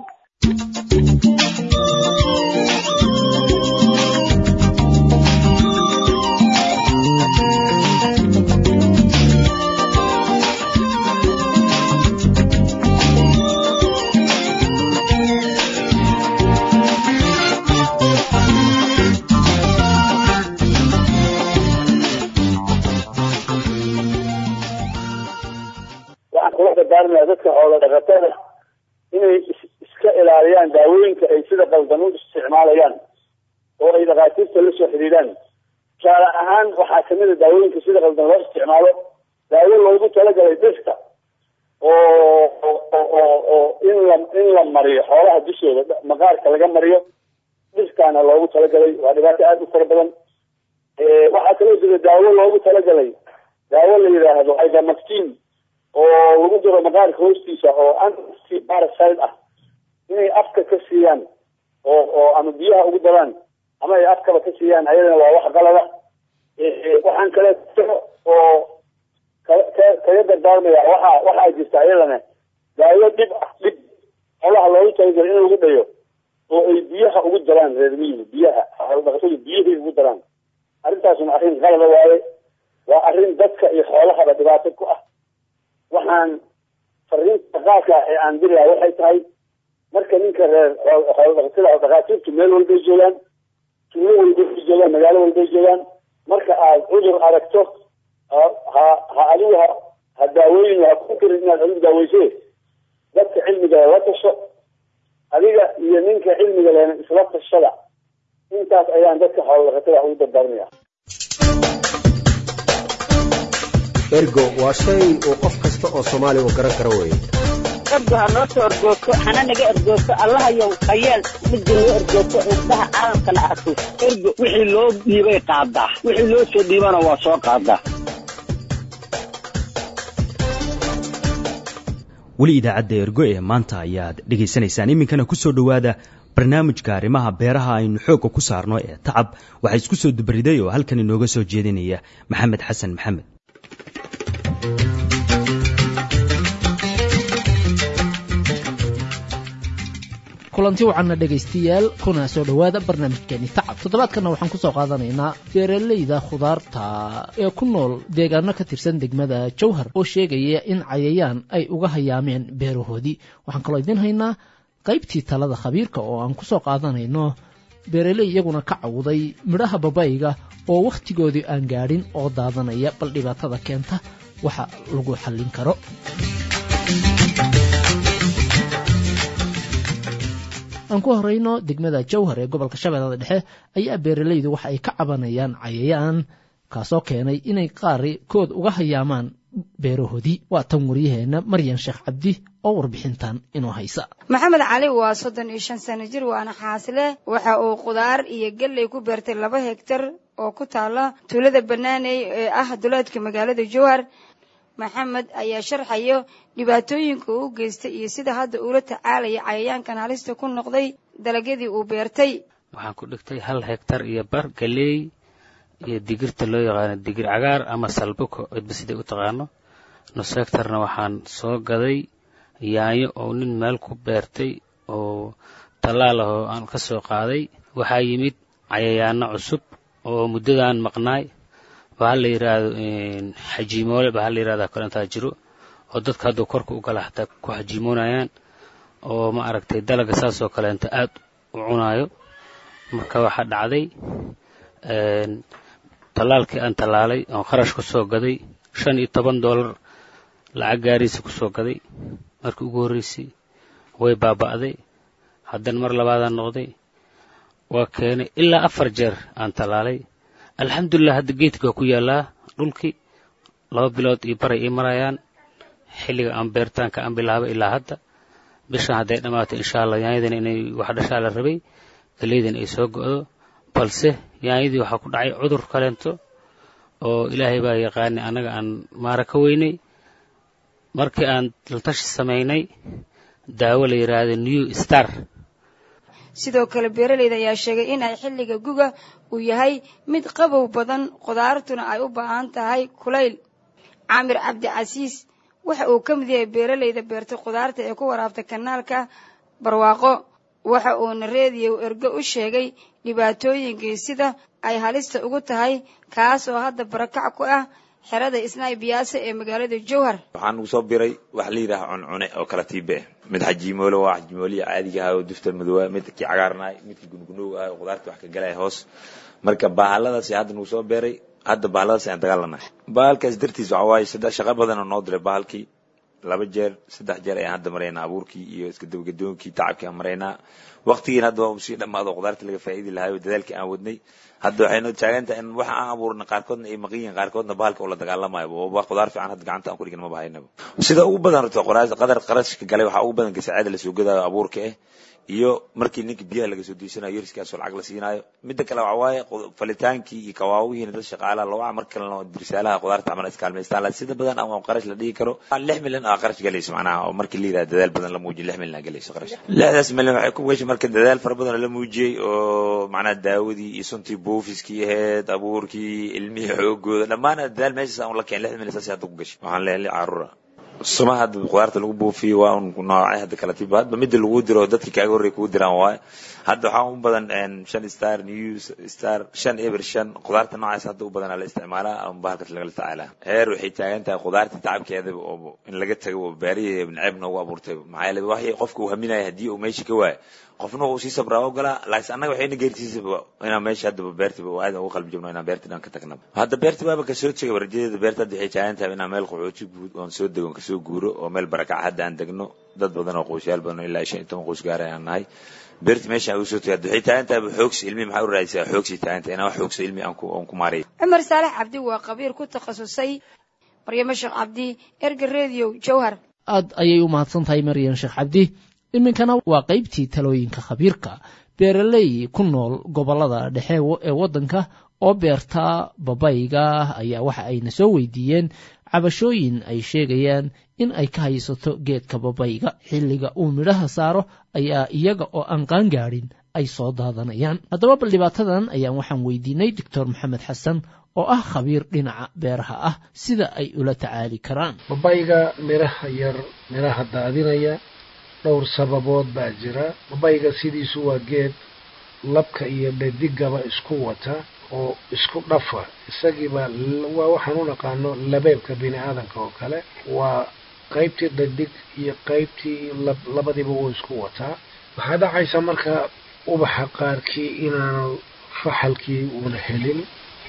dardaarmaya dadka xoola dhaqatada inay iska ilaaliyaan daawooyinka ay sida qaldan u isticmaalayaan oo ay dhakhaatiirta la soo xidhiidhaan tusaale ahaan waxaa kamid a daawooyinka sida qaldan loo isticmaalo daawo loogu talagalay dhirta oo oo oo in la in la mariyo xoolaha dushooda maqaarka laga mariyo dhirtaana loogu talagalay waa dhibaato aada u fara badan waxaa kaloo jira daawo loogu talagalay daawo la yidhaahdo ivermectin oo lagu diro maqaarka hoostiisa oo anti parasite ah inay afka ka siiyaan oo oo ama biyaha ugu daraan ama ay afkaba ka siiyaan ayadana waa wax qalada waxaan kale oo kaga dardaarmaya waxa waxaa jirta ayadana daawo dhib ah dhib xolaha loogu talagalo in lagu dhayo oo ay biyaha ugu daraan reer miyiga biyaha xoolodhaqatadu biyahay ugu daraan arrintaasuna arrin qalada waaye waa arrin dadka iyo xoolahaba dhibaato ku ah waxaan fariinta qaadka ee aan dirayaa waxay tahay marka ninka reer xoolodhaqatada oo dhakhaatiirtu meel walbay joogaan tuulo walbay joogaan magaalo walbay joogaan marka aad cudur aragto ha ha adigu ha ha daawooyin ha ku karin inaad adigu daaweyse dadka cilmiga la tasho adiga iyo ninka cilmiga lehna isla tashada intaas ayaan dadka xoolodhaqatada ugu dardaarmaya ergo waa shay uu qof kasta oo soomaaliya uu garan karo weeye ergo ha noo soo ergoogto hana naga ergoogto allahayow hayeel midda noo ergoogto indhaha caalamkana arko ergo wixii loo dhiibay qaadaa wixii loo soo dhiibana waa soo qaadaa weli idaacadda ergo ee maanta ayaad dhegaysanaysaan iminkana ku soo dhowaada barnaamijka arrimaha beeraha aynu xoogga ku saarno ee tacab waxaa isku soo dubariday oo halkan inooga soo jeedinaya maxamed xasan maxamed kulanti wacanna dhegaystayaal kuna soo dhowaada barnaamijkeeni tacab toddobaadkanna waxaan kusoo qaadanaynaa beeraleyda khudaarta ee ku nool deegaano ka tirsan degmada jowhar oo sheegaya in cayayaan ay uga hayaameen beerahoodii waxaan kaloo idiin haynaa qaybtii talada khabiirka oo aan kusoo qaadanayno beeraley iyaguna ka cawday midhaha babayga oo wakhtigoodii aan gaadhin oo daadanaya bal dhibaatada keenta waxa lagu xallin karo aan ku horeyno degmada jowhar ee gobolka shabeellada dhexe ayaa beeralaydu waxa ay ka cabanayaan cayayaan kaasoo keenay inay qaari kood uga hayaamaan beerahoodii waa tan waryaheena maryan sheekh cabdi oo warbixintan inoo haysa maxamed cali waa soddon iyo shan sano jir waana xaasile waxa uu khudaar iyo galley ku beertay laba hegtar oo ku taala tuulada banaaney ee ah duleedka magaalada jowhar maxamed ayaa sharxayo dhibaatooyinka uu u geystay iyo sida hadda uula tacaalaya cayayaankan halista ku noqday dalagyadii uu beertay waxaan ku dhigtay hal hektar iyo bar galeey iyo digirta loo yaqaano digir cagaar ama salbuko cidba siday u taqaano nus hektarna waxaan soo gaday yaanyo oo nin meel ku beertay oo tallaal ah oo aan ka soo qaaday waxaa yimid cayayaano cusub oo muddadaan maqnaay bahal la yidhaahdo xajiimoole bahal la yidhahda kalentaa jiro oo dadka hadduu korka u gala xataa ku xajiimoonayaan oo ma aragtay dalaga saasoo kaleenta aad u cunaayo marka waxaa dhacday tallaalkii aan tallaalay oon kharash ku soo gaday shan iyo toban dollar lacag gaariisa ku soo gaday markii ugu horreysay way baaba'day haddana mar labaadaan noqday waa keenay ilaa afar jeer aan tallaalay alxamdulilah hadda geedka waa ku yaallaa dhulkii laba bilood iyo baray ii marayaan xilliga aan beeritaanka aan bilaabay ilaa hadda bishan hadday dhammaatay insha allah yaanyadana inay wax dhashaa la rabay galeydana ay soo go'do balse yaanyadii waxaa ku dhacay cudur kaleento oo ilaahay baa yaqaanay annaga aan maara ka weynay markii aan laltashi samaynay daawo la yidhaahdo new star sidoo kale beeralayda ayaa sheegay in ay xilliga guga uu yahay mid qabow badan khudaartuna ay u baahan tahay kulayl caamir cabdicasiis waxa uu ka mid yahay beeralayda beertay khudaarta ee ku waraabta kanaalka barwaaqo waxa uuna reediyow ergo u sheegay dhibaatooyinkii sida ay halista ugu tahay kaas oo hadda barakac ku ah xerada isnaay biyaasa ee magaalada jowhar waxaan ugu soo biray wax la yidhaaha cuncune oo kala tiibe mid xajiimoolo waa xajiimooliya caadiga aha oo dufta madoowa midkii cagaarnaay midkii gungunowga ah oo khudaarta wax ka galaya hoos marka bahaladaasi hadda nagu soo beeray hadda bahaladaasi aan dagaalanahay bahalkaas dartiis waxa waaye saddex shaqo badan oo noo diray bahalkii laba jeer saddex jeer ayaan hadda maraynaa abuurkii iyo iska dabagedoonkii tacabkii aan maraynaa waqtigiina hadda waa usii dhammaado qudaarta laga faa'iidi lahayo dadaalkii aan wadnay hadda waxaynu taagan tahay in waxa aan abuurna qaarkoodna ay maqan yihiin qaarkoodna bahalka ula dagaalamayo waa qudaar fiican hadda gacanta aan ku dhigin maba haynaba sida ugu badan horta qadar qarashka galay waxaa ugu badan gasaacada lasoo gadaayo abuurka ah iyo markii ninka biyaha laga soo diisanayo yariskaasoo lacag la siinaayo midda kale waxa waaye falitaankii iyo kawaawihiina dad shaqaalaha loo mar kalena dirsaalaha qudaarta camal iskaalmaystaan laakiin sida badan ama qarash la dhihi karo lix milyan aa qarash galayso macnaha oo markii la yidhaha dadaal badan la muujiyo lix milyan aa galayso qarash lixdaas milyan waxay ku gashay marka dadaal fara badan la muujiyey oo macnaha daawadii iyo suntii buufiskii ahayd abuurkii ilmihii xoogooda dhammaan dadaal meeshaas aan la keen lix milyan saas hadda ku gashay waxaan leeyahay caruura sumaha hadda qudaarta lagu buufiyo waa un noocay hadda kala tiba hadba midda lagu diro dadkii kaaga horreey kugu diraan waaye hadda waxaa u badan shan star new star shan eber shan qudaarta noocaas hadda u badanaa la isticmaalaa ama bahalkas lagala tacaalaa heer waxay taagan tahay qudaarta tacabkeedaba oo in laga tago oo baarihi neceb noogu abuurtay maxaa yeele waxay qofka uu haminaya haddii uu meesha ka waayo qofna uu sii sabraa ogolaa laakiin annaga waxayna geertiisaba inaan meesha haddaba beertiba oo aadan ugu qalbi jabno inaan beerta dhan ka tagnaba hadda beerta baaba kasoo tegay rajadeeda beerta hadda waxay taagan tahay inaan meel qaxooti guud oon soo dego kasoo guuro oo meel barakac hadda aan degno dad badan oo qoysyaal badan oo ilaa shan iyo toban qoys gaaray aan nahay beerta meesha aan ugu soo tegay hadda waxay taagan tahay xoogsi ilmi maxaa u raadisaa xoogsi taagan tahay inaan wax xoogsa ilmi aan ku aan ku maareeyo cumar saalax cabdi waa qabiir ku takhasusay maryamo sheekh cabdi erga radio jowhar aad ayay u mahadsan tahay maryan sheekh cabdi iminkana waa qaybtii talooyinka khabiirka beeraley ku nool gobollada dhexe ee waddanka oo beerta babayga ayaa waxa ayna soo weydiiyeen cabashooyin ay sheegayaan in ay ka haysato geedka babayga xilliga uu midhaha saaro ayaa iyaga oo aan qaangaadhin ay soo daadanayaan haddaba bal dhibaatadan ayaan waxaan weydiinay doctor maxamed xasan oo ah khabiir dhinaca beeraha ah sida ay ula tacaali karaan babayga midhaha yar midhaha daadinaya dhowr sababood baa jira babayga sidiisu waa geed labka iyo dhadigaba isku wata oo isku dhafa isagiiba waa waxaan u naqaano labeebka bini aadanka oo kale waa qaybtii dhadig iyo qaybtii lab labadiiba wuu isku wataa waxaa dhacaysa marka ubaxa qaarkii inaanu faxalkii uuna helin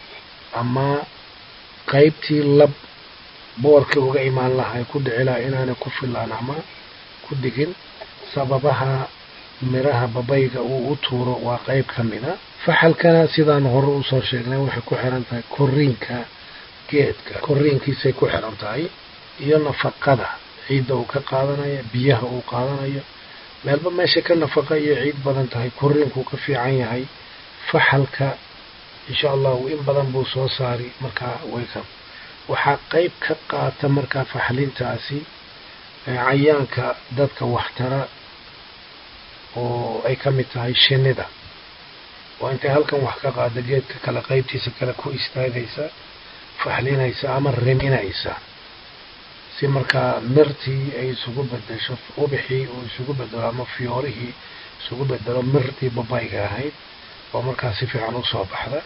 ama qaybtii lab boorkii uga imaan lahay ku dhici laha inaanay ku filaan ama ku digin sababaha midhaha babayga uu u tuuro waa qayb ka mida faxalkana sidaan hore usoo sheegnay waxay ku xiran tahay koriinka geedka koriinkiisay ku xiran tahay iyo nafaqada ciidda uu ka qaadanaya biyaha uu qaadanayo meelba meesha ka nafaqa iyo ciid badan tahay koriinkuu ka fiican yahay faxalka insha allahu in badan buu soo saari markaa wayka waxaa qayb ka qaata markaa faxlintaasi cayaanka dadka waxtara oo ay ka mid tahay shinnida oo intay halkan wax ka qaada geedka kale qaybtiisa kale ku istaagaysa faxlinaysa ama riminaysa si markaa mirtii ay isugu bedesho ubixii uu isugu bedelo ama fiyoorihii isugu bedelo mirtii babayga ahayd oo markaa si fiican usoo baxda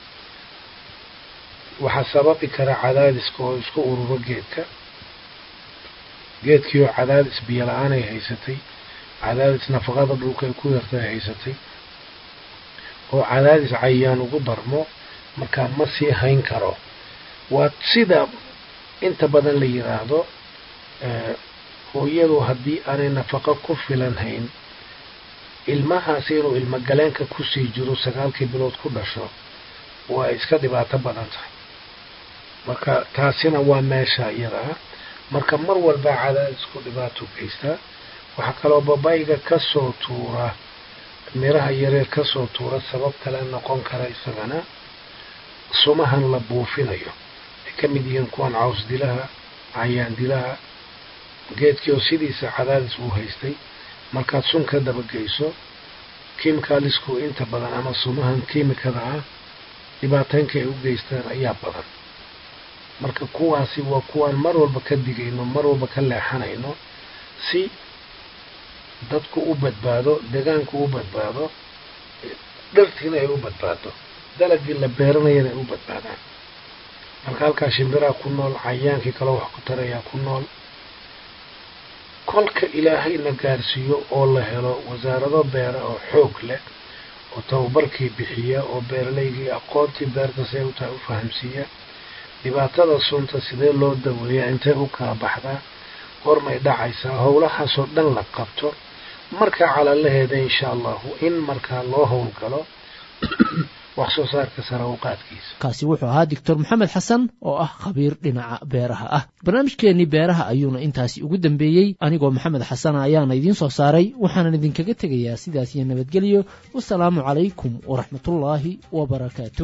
waxaa sababi kara cadaadiska oo isku ururo geedka geedkii oo cadaadis biyo la-aan ay haysatay cadaadis nafaqada dhulka ay ku yarta ay haysatay oo cadaadis cayaan ugu darmo markaa ma sii hayn karo waa sida inta badan la yidhaahdo hooyadu haddii aanay nafaqo ku filan hayn ilmahaasi inuu ilmo galeenka kusii jiro sagaalkii bilood ku dhasho waa iska dhibaato badan tahay marka taasina waa meesha iyada ah marka mar walba cadaadisku dhibaato geystaa waxaa kaloo babayga kasoo tuura miraha yareer kasoo tuura sabab kale noqon kara isagana sumahan la buufinayo ay ka mid yihiin kuwan caws dilaha cayaan dilaha geedkii oo sidiisa cadaadis uu haystay markaad sun ka dabageyso kimikalisku inta badan ama sumahan kiimikada ah dhibaataynka ay u geystaan ayaa badan marka kuwaasi waa kuwaan mar walba ka digayno mar walba ka leexanayno si dadku u badbaado deegaanku u badbaado dhirtiina ay u badbaado dalagii la beeranayana ay u badbaadaan marka halkaa shimbiraa ku nool cayaankii kaloo wax ku tarayaa ku nool kolka ilaahayna gaarsiiyo oo la helo wasaarado beera oo xoog leh oo tababarkii bixiya oo beeralaygii aqoontii beerta si ay u tahay u fahamsiiya dhibaatada sunta sidee loo daweeyaa intee u kala baxdaa hormay dhacaysaa howlahaasoo dhan la qabto marka calalaheeda insha allahu in markaa loo howlgalo wax soo saarka sare u qaadkiisa kaasi wuxuu ahaa doctor maxamed xasan oo ah khabiir dhinaca beeraha ah barnaamijkeennii beeraha ayuuna intaasi ugu dambeeyey anigoo maxamed xasana ayaana idiin soo saaray waxaanan idinkaga tegayaa sidaas iyo nabadgelyo wasalaamu calaykum waraxmatullaahi wabarakaatu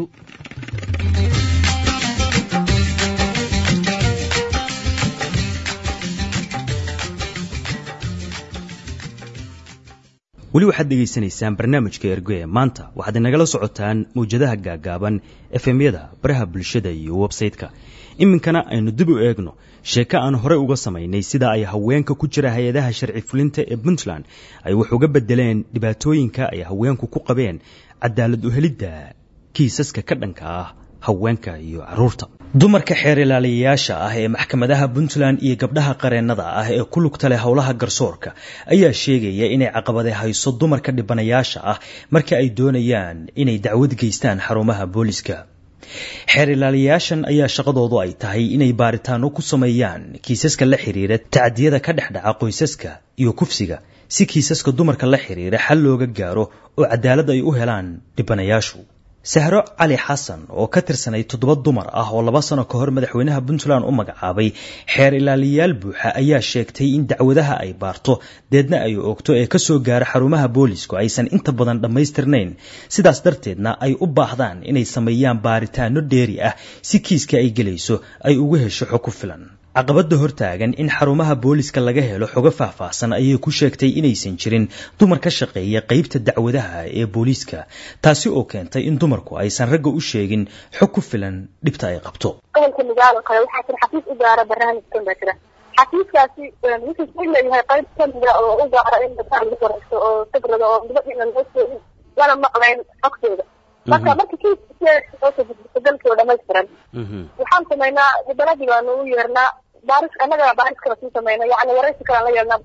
weli waxaad dhegaysanaysaan barnaamijka ergo ee maanta waxaad inagala socotaan mawjadaha gaagaaban efemyada baraha bulshada iyo websayte-ka iminkana aynu dib u eegno sheeko aan horey uga samaynay sida ay haweenka ku jira hay-adaha sharci fulinta ee puntland ay wax uga bedeleen dhibaatooyinka ay haweenku ku qabeen cadaalad uhelidda kiisaska ka dhanka ah haweenka iyo caruurta dumarka xeer ilaaliyayaasha ah ee maxkamadaha puntland iyo gabdhaha qareennada ah ee ku lugta leh howlaha garsoorka ayaa sheegaya inay caqabade hayso dumarka dhibanayaasha ah marka ay doonayaan inay dacwad geystaan xarumaha booliska xeer ilaaliyayaashan ayaa shaqadoodu ay tahay inay baaritaano ku sameeyaan kiisaska la xiriira tacadiyada ka dhex dhaca qoysaska iyo kufsiga si kiisaska dumarka la xiriira xal looga gaaro oo cadaalad ay u helaan dhibanayaashu sahro cali xasan oo ka tirsanay toddoba dumar ah oo laba sano ka hor madaxweynaha puntland u magacaabay xeer ilaaliyayaal buuxa ayaa sheegtay in dacwadaha ay baarto deedna ay oogto ee kasoo gaara xarumaha boolisku aysan inta badan dhammaystirnayn sidaas darteedna ay u baahdaan inay sameeyaan baaritaano dheeri ah si kiiska ay gelayso ay ugu hesho xog ku filan caqabada hortaagan in xarumaha booliska laga helo xogo faahfaahsan ayay ku sheegtay inaysan jirin dumar ka shaqeeya qeybta dacwadaha ee booliiska taasi oo keentay in dumarku aysan ragga u sheegin xog ku filan dhibta ay qabto gobolka migaalo kale waxaa jira xafiis u gaara barnaamijkan baa jira xafiiskaasi wuxuu ku leeyahay qayb kamida oo u gaara in dadka lagu waraysto oo sagrada oo gabadhiina loo sheegin lana maqlayn xogtooda marka marka kiiska gudbiso dalkii oo dhamaystiran waxaan samaynaa baladii baanu u yeernaa baaris annaga baaris kala sii samayna yani waraysi kalaan la yeelnaa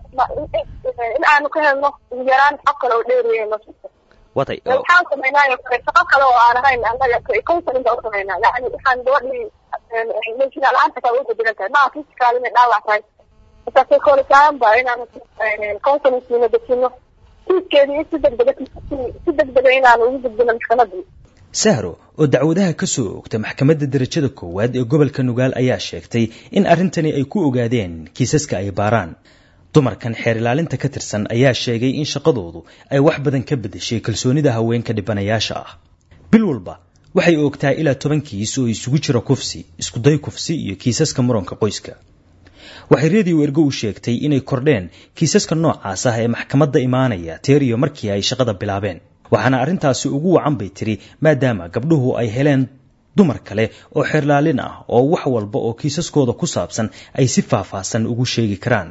in aanu ka helno ugu yaraan xog kale oo dheeriya noo jirto watay waxaan samaynaayo kale shaqo kale oo aan ahayn annaga counseling baa u samaynaa yani waxaan gabadhii menshina la-aanta kaa uga bedelan tahay maa physical inay dhaawac tahay marka psychologiaan ba inaan counseling siino dejino kiiskeedii si degdega si degdega inaanu ugu gudbino maxkamadii sahro oo dacwadaha ka soo oogta maxkamadda darajada koowaad ee gobolka nugaal ayaa sheegtay in arrintani ay ku ogaadeen kiisaska ay baaraan dumarkan xeer ilaalinta ka tirsan ayaa sheegay in shaqadoodu ay wax badan ka beddeshay kalsoonida haweenka dhibanayaasha ah bil walba waxay oogtaa ilaa toban kiis oo isugu jira kufsi iskuday kufsi iyo kiisaska muranka qoyska waxay redio ergo u sheegtay inay kordheen kiisaska noocaas ah ee maxkamadda imaanaya teeriyo markii ay shaqada bilaabeen waxaana arrintaasi ugu wacan bay tiri maadaama gabdhuhu ay heleen dumar kale oo xeerlaalin ah oo wax walba oo kiisaskooda ku saabsan ay si faahfaahsan ugu sheegi karaan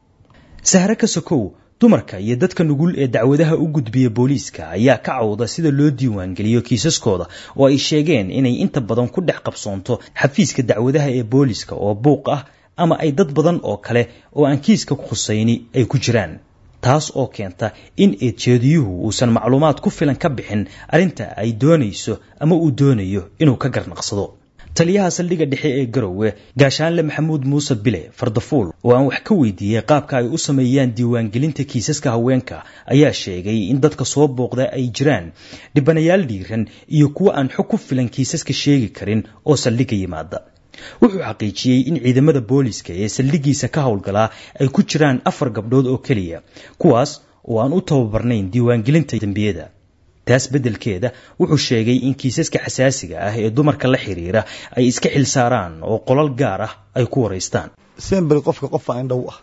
sahre ka sokow dumarka iyo dadka nugul ee dacwadaha u gudbiya booliiska ayaa ka cawda sida loo diiwaangeliyo kiisaskooda oo ay sheegeen inay inta badan ku dhex qabsoonto xafiiska dacwadaha ee booliiska oo buuq ah ama ay dad badan oo kale oo aan kiiska khusayni ay ku jiraan taas oo keenta in eedjeediyuhu uusan macluumaad ku filan ka bixin arrinta ay doonayso ama uu doonayo inuu ka garnaqsado taliyaha saldhigga dhexe ee garowe gaashaanle maxamuud muuse bile fardafuul oo aan wax ka weydiiyey qaabka ay u sameeyaan diiwaangelinta kiisaska haweenka ayaa sheegay in dadka soo booqda ay jiraan dhibanayaal dhiiran iyo kuwo aan xog ku filan kiisaska sheegi karin oo saldhigga yimaada wuxuu xaqiijiyey in ciidamada booliska ee saldhiggiisa ka howlgalaa ay ku jiraan afar gabdhood oo keliya kuwaas oo aan u tababarnayn diiwaangelinta dembiyada taas beddelkeeda wuxuu sheegay in kiisaska xasaasiga ah ee dumarka la xiriira ay iska xilsaaraan oo qolal gaar ah ay ku waraystaan semberi qofka qofa indhow ah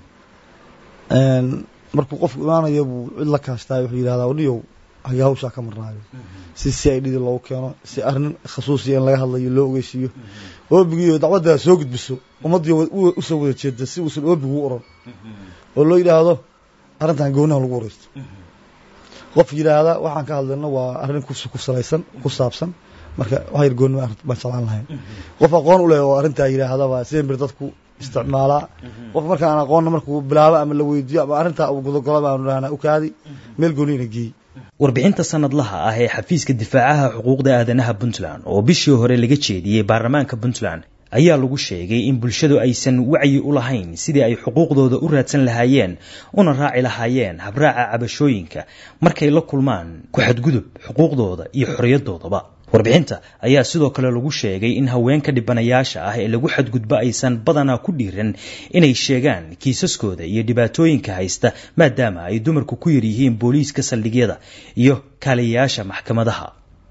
markuu qofku imaanayo buu cid la kaashtaay wuxuu yidhahdaa wadhiyow hagee hawshaa ka marnaayo si si ay dhidi loogu keeno si arrin khasuusiya in laga hadlayo loo ogeysiiyo oobigiiyo dacwaddaa soo gudbiso ummaddiyo usoo wada jeeda si uusan oobigu u oran oo loo yidhaahdo arrintan goonaha lagu wareysto qof yidhaahda waxaan ka hadlayno waa arrin ku salaysan ku saabsan marka wax yar goonnima baan jeclaan lahayn qof aqoon u leh oo arrintaa yidhaahdaba sembir dadku isticmaalaa qof marka aan aqoonna markuu bilaabo ama la weydiiyo ama arrintaa uu gudogolo baanu dhahnaa u kaadi meel gooniyana geey warbixinta sanadlaha ah ee xafiiska difaacaha xuquuqda aadanaha puntland oo bishii hore laga jeediyey baarlamaanka puntland ayaa lagu sheegay in bulshadu aysan wacyi u lahayn sidii ay xuquuqdooda u raadsan lahaayeen una raaci lahaayeen habraaca cabashooyinka markay la kulmaan ku xadgudub xuquuqdooda iyo xorriyadoodaba warbixinta ayaa sidoo kale lagu sheegay in haweenka dhibanayaasha ah ee lagu xadgudbo aysan badanaa ku dhiiran inay sheegaan kiisaskooda iyo dhibaatooyinka haysta maadaama ay dumarku ku yar yihiin booliiska saldhigyada iyo kaaliyayaasha maxkamadaha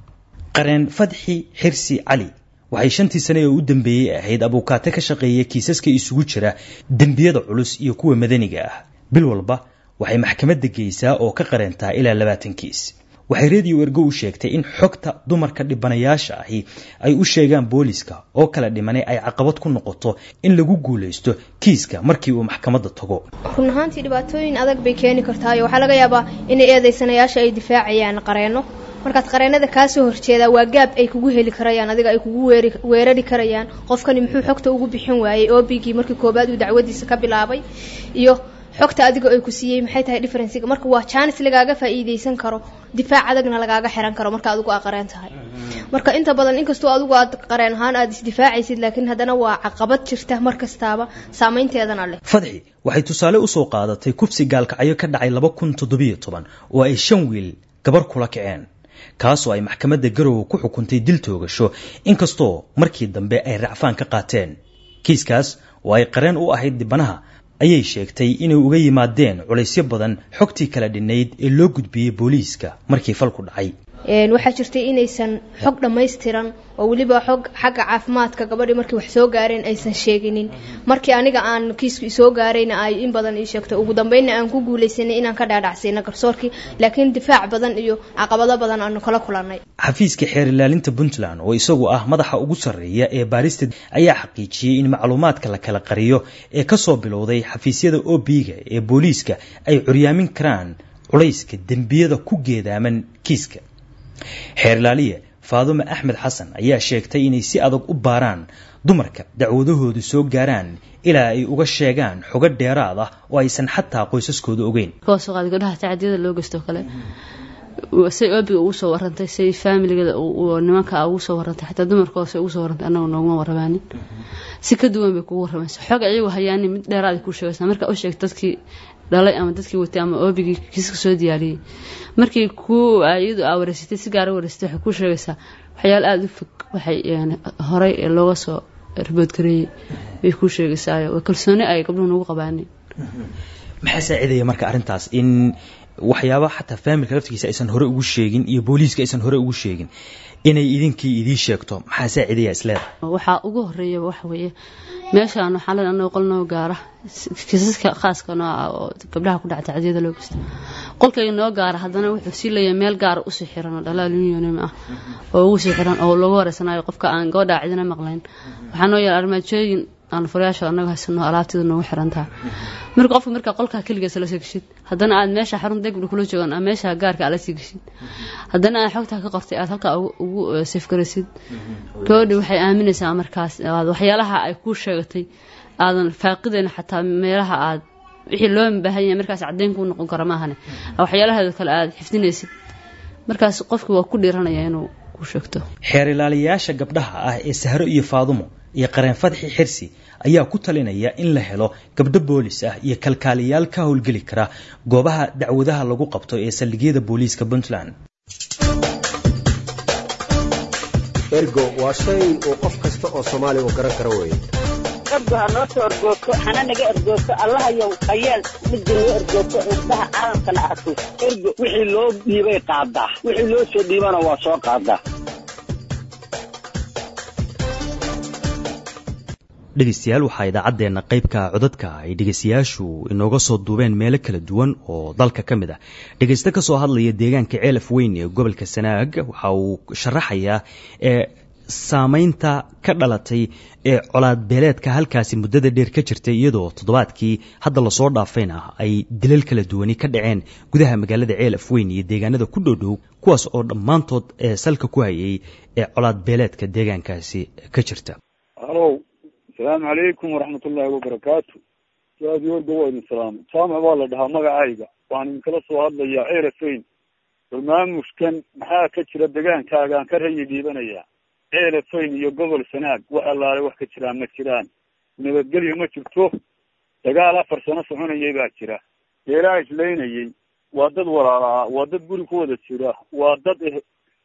qareen fadxi xirsi cali waxay shantii sane ee u dambeeyey ahayd abuukaate ka shaqeeya kiisaska isugu jira dembiyada culus iyo kuwa madaniga ah bil walba waxay maxkamadda geysaa oo ka qareentaa ilaa labaatan kiis waxay rediyo ergo u sheegtay in xogta dumarka dhibanayaasha ahi ay u sheegaan booliska oo kala dhimanay ay caqabad ku noqoto in lagu guulaysto kiiska markii uu maxkamadda tago run ahaantii dhibaatooyin adag bay keeni kartaayo waxaa laga yaabaa inay eedaysanayaasha ay difaacayaan qareenno markaad qareenada kaasoo horjeedaa waa gaab ay kugu heli karayaan adiga ay kugu weerari karayaan qofkani muxuu xogta ugu bixin waayey obigii markii koobaad uu dacwadiisa ka bilaabay iyo xogta adiga ay ku siiyey maxay tahay differencega marka waa jaanis lagaaga faa'iideysan karo difaac adagna lagaaga xiran karo marka adigu aa qareen tahay marka inta badan inkastoo adigu aad qareen ahaan aad isdifaacaysid laakiin haddana waa caqabad jirta mar kastaaba saameynteedana leh fadxi waxay tusaale usoo qaadatay kufsi gaalkacyo ka dhacay laba kun toddobiyo toban oo ay shan wiil gabar kula kaceen kaasoo ay maxkamadda garowe ku xukuntay dil toogasho inkastoo markii dambe ay racfaan ka qaateen kiiskaas oo ay qareen u ahayd dibanaha ayay sheegtay inay uga yimaadeen culaysyo badan xogtii kala dhinayd ee loo gudbiyey booliiska markii falku dhacay waxaa jirtay inaysan xog dhammaystiran oo weliba xog xagga caafimaadka gabadhii markii wax soo gaareen aysan sheeginin markii aniga aan kiisku isoo gaarayna ay in badan ii sheegto ugu dambeynna aan ku guulaysanay inaan ka dhaadhacsayna garsoorkii laakiin difaac badan iyo caqabado badan aanu kala kulannay xafiiska xeer ilaalinta puntland oo isagu ah madaxa ugu sarreeya ee baarista ayaa xaqiijiyey in macluumaadka la kala qariyo ee kasoo bilowday xafiisyada obiga ee booliiska ay curyaamin karaan culayska dembiyada ku geedaaman kiiska xeer ilaaliye faadume axmed xasan ayaa sheegtay inay si adag u baaraan dumarka dacwadahoodu soo gaaraan ilaa ay uga sheegaan xogo dheeraad ah oo aysan xataa qoysaskooda ogeyn koosuqaad gabdhaha tacadiyada loo geysto kale say obiga ugu soo warantay say faamiligada nimanka ugu soo warantay xataa dumarka hoose ugu soo warantay annaga nooguma warramaanin si ka duwan bay kugu warramaysa xog iyagu hayaanin mid dheeraad kuu sheegaysa marka u sheegta dadkii dhalay ama dadkii watay ama obigii kiiska soo diyaariyey markii ku iyadu aa wareysatay si gaara wareysatay waxay kuu sheegaysaa waxyaalo aada u fog waxay horey looga soo riboodgareeyey bay kuu sheegaysaayo waa kalsooni ay gabdhuhu nagu qabaanin maxaa saacidaya marka arrintaas in waxyaaba xataa faamilka laftigiisa aysan hore ugu sheegin iyo booliiska aysan hore ugu sheegin inay idinkii idii sheegto maxaa saacidaya isleedahay waxaa ugu horeeya waxa weeye meeshaan waxaa len anoo qol noo gaara kiisaska khaaska noo ah oo gabdhaha ku dhaca tacdiyada loo geysta qolkayga noo gaara haddana wuxuu sii leeyahay meel gaara usii xiran oo dhalaal unionim ah oo ugu sii xiran oo lagu horeysanayo qofka aan gabadhaa cidina maqlayn waxaa noo yaala armaajooyin aan furayaasha anaga haysano alaabtida noogu xirantaha marka qofka markaa qolkaa keligiisa lasoo geshid haddana aad meesha xarun degbi kula joogan ama meesha gaarka aad lasii geshid haddana aad xogtaa ka qortay aad halkaa ugu safgaraysid gabadhi waxay aaminaysaa markaas waxyaalaha ay kuu sheegatay aadan faaqidayn xataa meelaha aad wixii loo baahan yahay markaas caddeyn kuu noqon kara maahane waxyaalaheeda kale aad xifdinaysid markaas qofkii waa ku dhiiranaya inuu ku sheegto xeer ilaaliyayaasha gabdhaha ah ee sahro iyo faadumo iyo qareen fadxi xirsi ayaa ku talinaya in la helo gabdho boolis ah iyo kalkaaliyaal ka howlgeli kara goobaha dacwadaha lagu qabto ee saldhigyada booliiska puntland ergo waa shay uu qof kasta oo soomaaliya uu garan karo weeye ergo ha noo soo ergoogto hana naga ergoogto allahayow hayeel midda noo ergoogto indhaha caalamkana arko ergo wixii loo dhiibay qaadaa wixii loo soo dhiibana waa soo qaadaa dhegeystayaal waxaa idaacaddeenna qaybka codadka ay dhegeystayaashu inooga soo duubeen meelo kala duwan oo dalka ka mid ah dhegeyste ka soo hadlaya deegaanka ceelaf weyn ee gobolka sanaag waxa uu sharaxayaa ee saameynta ka dhalatay ee colaad beeleedka halkaasi muddada dheer ka jirtay iyadoo toddobaadkii hadda lasoo dhaafayna ay dilal kala duwani ka dhaceen gudaha magaalada ceelaf weyn iyo deegaanada ku dhowdhow kuwaas oo dhammaantood ee salka ku hayay ee colaad beeleedka deegaankaasi ka jirta asalaamu calaykum waraxmat ullaahi wabarakaatu su-aadii warga waa idin salaamay jaamac baa la dhahaa magacayga waxaan idinkala soo hadlayaa ceerafayn barnaamijkan maxaa ka jira degaankaagaan ka rayi dhiibanayaa ceelafayn iyo gobol sanaag wax allaale wax ka jiraan ma jiraan nabadgelyo ma jirto dagaal afar sano soconayay baa jira beelaa islaynayay waa dad walaala ah waa dad guri ku wada jira waa dad eh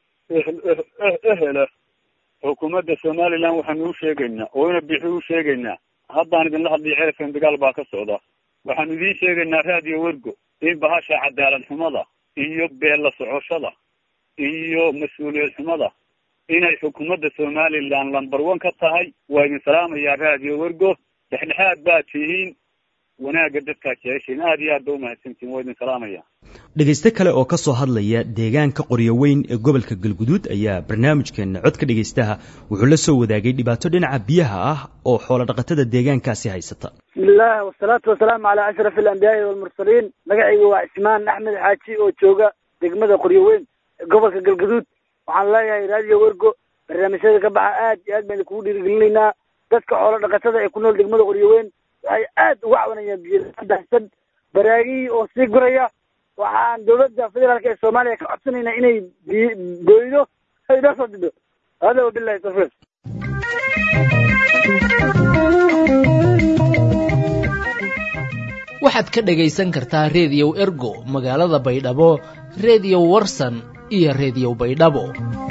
ehela xukuumadda somaliland waxaanu u sheegaynaa oo ina bixi u sheegaynaa haddaan idinla hadlay ceelafan dagaal baa ka socda waxaanu idiin sheegaynaa raadiyo wergo in bahasha cadaalad xumada iyo beella socoshada iyo mas-uuliyad xumada inay xukuumadda somaliland lamber one ka tahay waa idin salaamayaa raadiyo wergo dhexdhexaad baad tihiin wanaagga dadkaad jeceshiin aad iyo aad ba umahadsantihin waa idin salaamaya dhegayste kale oo ka soo hadlaya deegaanka qoryo weyn ee gobolka galguduud ayaa barnaamijkeena codka dhegaystaha wuxuu la soo wadaagay dhibaato dhinaca biyaha ah oo xoolo dhaqatada deegaankaasi haysata bismillaah wasalaatu wasalaamu calaa ashraf alambiyaai walmursaliin magacayga waa cismaan axmed xaaji oo jooga degmada qoryo weyn gobolka galguduud waxaan leeyahay raadiyo wergo barnaamijyada ka baxa aad iyo aad bayna kugu dhiirigelinaynaa dadka xoolo dhaqatada ee ku nool degmada qoryo weyn waxay aad uga cabanayaan biyodaxsan baraagihii oo sii guraya waxaan dawladda federaalk ee soomaaliya ka codsanaynaa inay booydo ay noo soo dido hada wabilahi tawfiiq waxaad ka dhagaysan kartaa reediyow ergo magaalada baydhabo reediyo warsan iyo reediyo baydhabo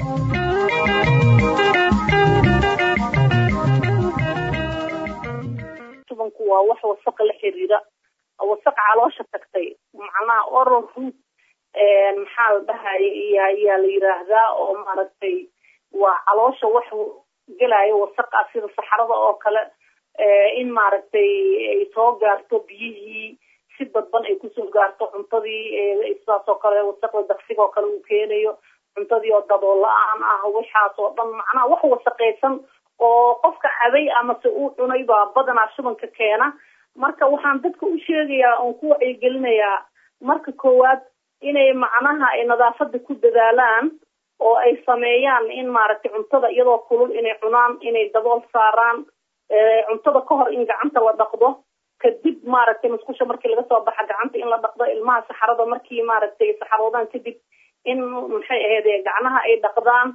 tubanku waa wax wasaqa la xiriira wasaq caloosha tagtay macnaha oral root maxaa la dhahay iya ayaa la yiraahdaa oo maaragtay waa caloosha wax gelaayo wasaqa sida saxarada oo kale in maaragtay ay soo gaarto biyihii si dadban ay kusoo gaarto cuntadii sidaas oo kale wasaqda daqsiga oo kale uu keenayo cuntadii oo dadoo la-aan ah waxaas oo dhan macnaha wax wasaqaysan oo qofka cabay amase uu cunay baa badanaa shubanka keena marka waxaan dadka u sheegayaa oon ku wacyigelinayaa marka koowaad inay macnaha ay nadaafada ku dadaalaan oo ay sameeyaan in maaragtay cuntada iyadoo kulul inay cunaan inay dabool saaraan cuntada ka hor in gacanta la dhaqdo kadib maaragtay musqusha markii laga soo baxa gacanta in la dhaqdo ilmaha saxarada markii maaragtay saxaroodaan kadib in maxay ahayd gacnaha ay dhaqdaan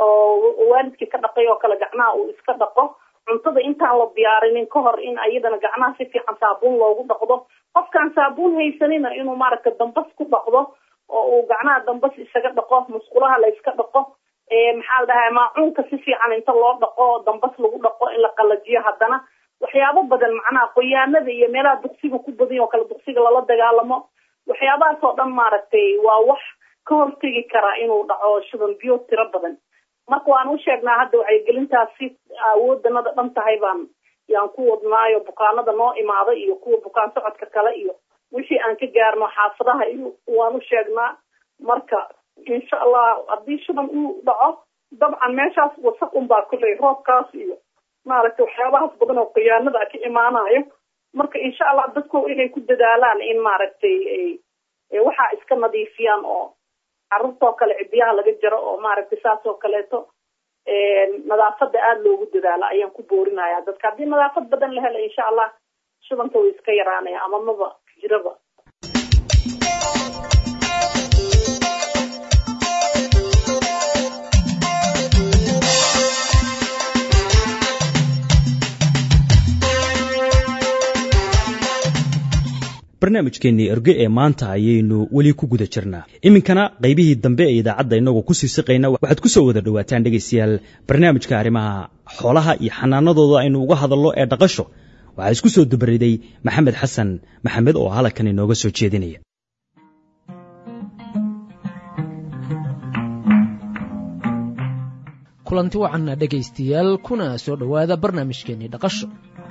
oo waalidkii ka dhaqay oo kale gacnaha uu iska dhaqo cuntada intaan la diyaarinin ka hor in ayadana gacnaha si fiican saabuun loogu dhaqdo qofkaan saabuun haysanina inuu maaragtay dambas ku dhaqdo oo uu gacnaha dambas isaga dhaqo musqulaha la iska dhaqo maxaa la dhahay maacuunka si fiican inta loo dhaqo dambas lagu dhaqo in la qalajiyo haddana waxyaabo badan macnaha qoyaanada iyo meelaha duqsiga ku badan oo kale duqsiga lala dagaalamo waxyaabahaas oo dhan maaragtay waa wax ka hortegi karaa inuu dhaco shuban biyo tiro badan marka waan u sheegnaa hadda wacyigelintaasi awoodanada dhan tahay baan yaan ku wadnaayo bukaanada noo imaada iyo kuwa bukaan socodka kale iyo wixii aan ka gaarno xaafadaha iyo waan u sheegnaa marka insha allah haddii shuban uu dhaco dabcan meeshaas wasaq unbaa kulley roobkaas iyo maaragtay waxyaabahaas badan oo khiyaanada ka imaanayo marka insha allah dadku inay ku dadaalaan in maaragtay waxaa iska nadiifiyaan oo carruurtoo kale cidiyaha laga jaro oo maaragtay saas oo kaleeto nadaafada aada loogu dadaalo ayaan ku boorinaya dadka haddii nadaafad badan la helo insha allah shubanka way iska yaraanaya ama maba jiraba barnaamijkeennii erge ee maanta ayaynu weli ku guda jirnaa iminkana qaybihii dambe ee idaacadda innagoo kusii siqayna waxaad ku soo wada dhowaataan dhegaystayaal barnaamijka arrimaha xoolaha iyo xanaanadooda aynu uga hadalno ee dhaqasho waxaa isku soo dabariday maxamed xasan maxamed oo halkan inooga soo jeedinaya kulanti wacanna dhegaystayaal kuna soo dhowaada barnaamijkeennii dhaqasho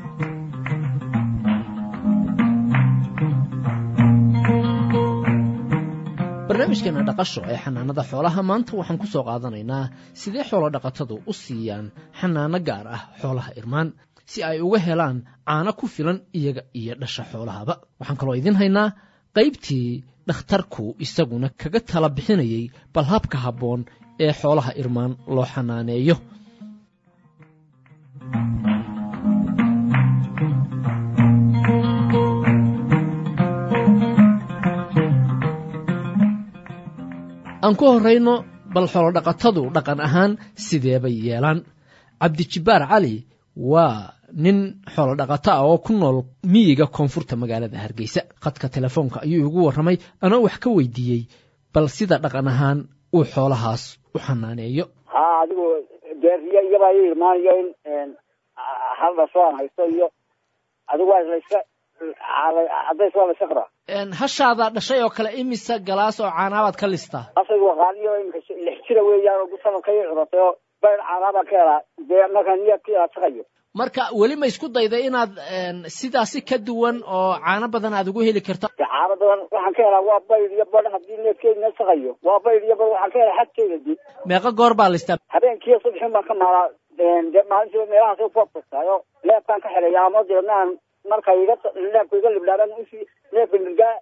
barnaamijkeena dhaqasho ee xanaanada xoolaha maanta waxaan ku soo qaadanaynaa sidee xoolo dhaqatadu u siiyaan xanaano gaar ah xoolaha irmaan si ay uga helaan caano ku filan iyaga iyo dhasha xoolahaba waxaan kaloo idiin haynaa qaybtii dhakhtarku isaguna kaga tala bixinayay bal habka habboon ee xoolaha irmaan loo xanaaneeyo aan ku horrayno bal xoolodhaqatadu dhaqan ahaan sidee bay yeelaan cabdijibbaar cali waa nin xoolodhaqato ah oo ku nool miyiga koonfurta magaalada hargeysa khadka telefoonka ayuu igu warramay anoo wax ka weydiiyey bal sida dhaqan ahaan uu xoolahaas u xanaaneeyo ha adigu beeriya iyabaa i imaanayo in hal dhasho aan haysto iyo adigu waa layska cadays waa layska qaraa hashaada dhashay oo kale imisa galaas oo caanaabaad ka listaa asaygu waqaaniyo imika lix jira weeyaan oo sanadka i curatay oo bayr caanaabaan ka helaa dee markaan niyaad ka ilaashaqayo marka weli ma isku dayday inaad sidaasi ka duwan oo caano badan aad ugu heli karto caano badan waxaan ka helaa waa bayr iyo bar haddii neefkeedina saqayo waa bayr iyo bar waxaan ka helaa xadkeeda dib meeqa goor baa listaa habeenkiiyo subxin baan ka maalaa dee maalintiiba meelahaas ku abkastaayo neefkaan ka xelaya ama deedna aan marka iga neefka iga libdhaabaan usi neefka nirgaa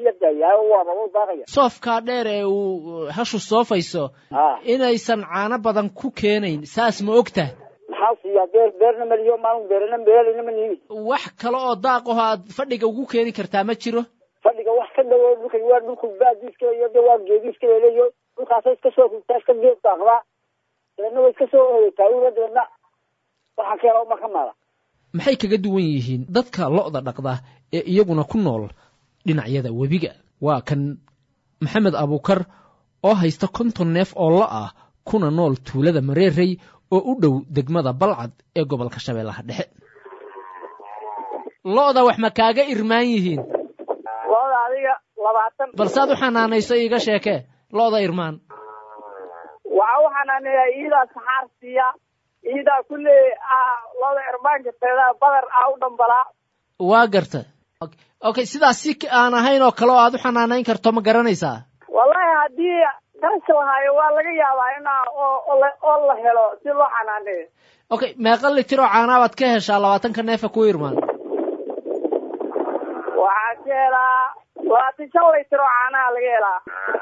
soofkaa dheer ee uu hashu soofayso inaysan caano badan ku keenayn saas ma ogtaha maxaa siiyaa beer beerna maliyo maalin beerna beeralina ma niimi wax kale oo daaqaho aad fadhiga ugu keeni kartaa ma jiro fadhiga wax ka dhawo dhulka waa dhulku baadiiska iyo de waa geediiska leleyo dhulkaasa iska soo rugtaa iska geed daaqdaa deedna way iska soo oogeytaa uga deedna waxaan ka helaa uma ka maala maxay kaga duwan yihiin dadka lo'da dhaqda ee iyaguna ku nool dhinacyada webiga waa kan maxamed abuukar oo haysta konton neef oo lo ah kuna nool tuulada mareerey oo u dhow degmada balcad ee gobolka shabeellaha dhexe lo'da wax ma kaaga irmaan yihiin lo'da adiga labaatan balsaad u xanaanayso iiga sheekee lo'da irmaan waxaa u xanaaneeyaa iidaa saxaar siiya iidaa kulle lo'da irmaanka teeda badar ah u dhambalaa waa garta okay sidaas si aan ahayn oo kale oo aad u xanaanayn karto ma garanaysaa wallahi haddii qarasha lahaayo waa laga yaabaa inaa oo la helo si loo xanaaneeyo okay meeqa litir oo caanaabaad ka heshaa labaatanka neefa ku irmaan waxaa ka helaa labaatan shan litir oo caanaha laga helaa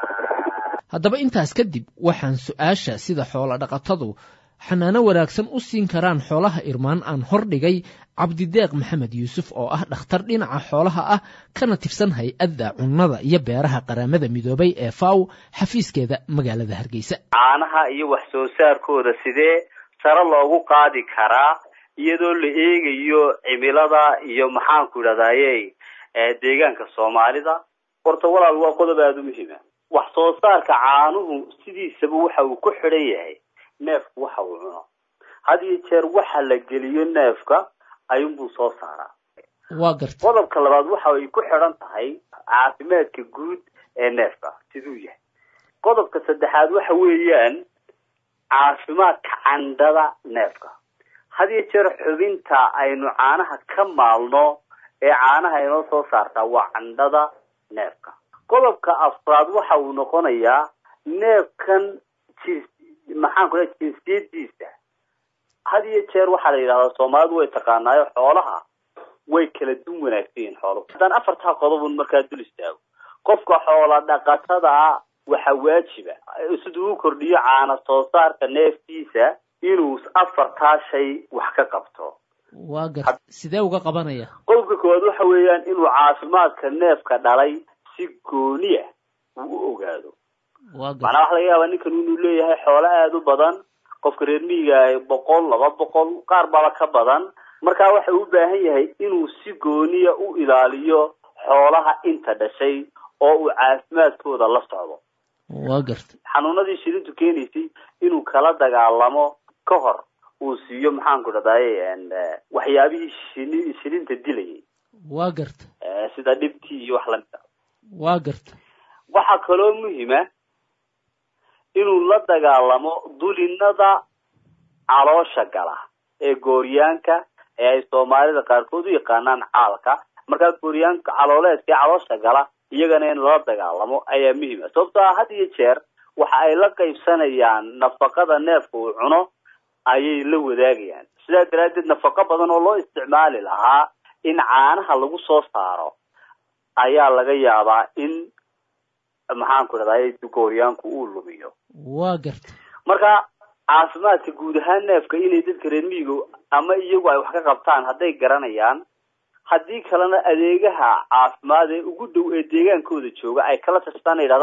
haddaba intaas kadib waxaan su-aasha sida xoolo dhaqatadu xanaano wanaagsan u siin karaan xoolaha irmaan aan hordhigay cabdideeq maxamed yuusuf oo ah dhakhtar dhinaca xoolaha ah kana tirsan hay-adda cunnada iyo beeraha qaramada midoobay ee faw xafiiskeeda magaalada hargeysa caanaha iyo wax soo saarkooda sidee sare loogu qaadi karaa iyadoo la eegayo cimilada iyo maxaanku idhahdaye deegaanka soomaalida horta walaal waa qodob aada u muhiima wax soo saarka caanuhu sidiisaba waxa uu ku xidhan yahay neefku waxa uu cuno had iyo jeer waxa la geliyo neefka ayuunbuu soo saaraa waa garta qodobka labaad waxa ay ku xidhan tahay caafimaadka guud ee neefka siduu yahay qodobka saddexaad waxa weeyaan caafimaadka candhada neefka had iyo jeer xubinta aynu caanaha ka maalno ee caanaha inoo soo saartaa waa candhada neefka qodobka afraad waxa uu noqonayaa neefkan jins maxaan ku lehay jinsiyadiisa had iyo jeer waxaa la yidhahdaa soomaalidu way taqaanaayo xoolaha way kala dun wanaagsan yihiin xooluhu haddaan afartaa qodobun markaa dul istaago qofka xoola dhaqatada waxa waajiba siduu u kordhiyo caana soo saarka neeftiisa inuu afartaa shay wax ka qabto waa gar sidee uga qabanaya qodobka koowaad waxa weeyaan inuu caafimaadka neefka dhalay si gooniya uu u ogaado waa gar macnaa waxa laga yaabaa ninkan inuu leeyahay xoolo aada u badan qofka reer miyiga boqol laba boqol qaar baba ka badan markaa waxa uu u baahan yahay inuu si gooniya u ilaaliyo xoolaha inta dhashay oo uu caafimaadkooda la socdo waa garta xanuunadii shilintu keenaysay inuu kala dagaalamo ka hor uu siiyo maxaanku dhadaye waxyaabihii shini shilinta dilayay waa garta sida dhibtii iyo wax lamid a waa garta waxaa kaloo muhima inuu la dagaalamo dulinada caloosha gala ee gooryaanka ee ay soomaalida qaarkood u yaqaanaan caalka markaa gooryaanka calooleedka ee caloosha gala iyagana in lala dagaalamo ayaa muhiima sababtoo ah had iyo jeer waxa ay la qaybsanayaan nafaqada neefka uu cuno ayay la wadaagayaan sidaa daraaddeed nafaqo badan oo loo isticmaali lahaa in caanaha lagu soo saaro ayaa laga yaabaa in maxaanku dhahday gooryaanku uu lumiyo waa garta marka caafimaadka guud ahaan neefka inay dadka reer miyiga ama iyagu ay wax ka qabtaan hadday garanayaan haddii kalena adeegaha caafimaad ee ugu dhow ee deegaankooda jooga ay kala tashtaan ay yidhahdaan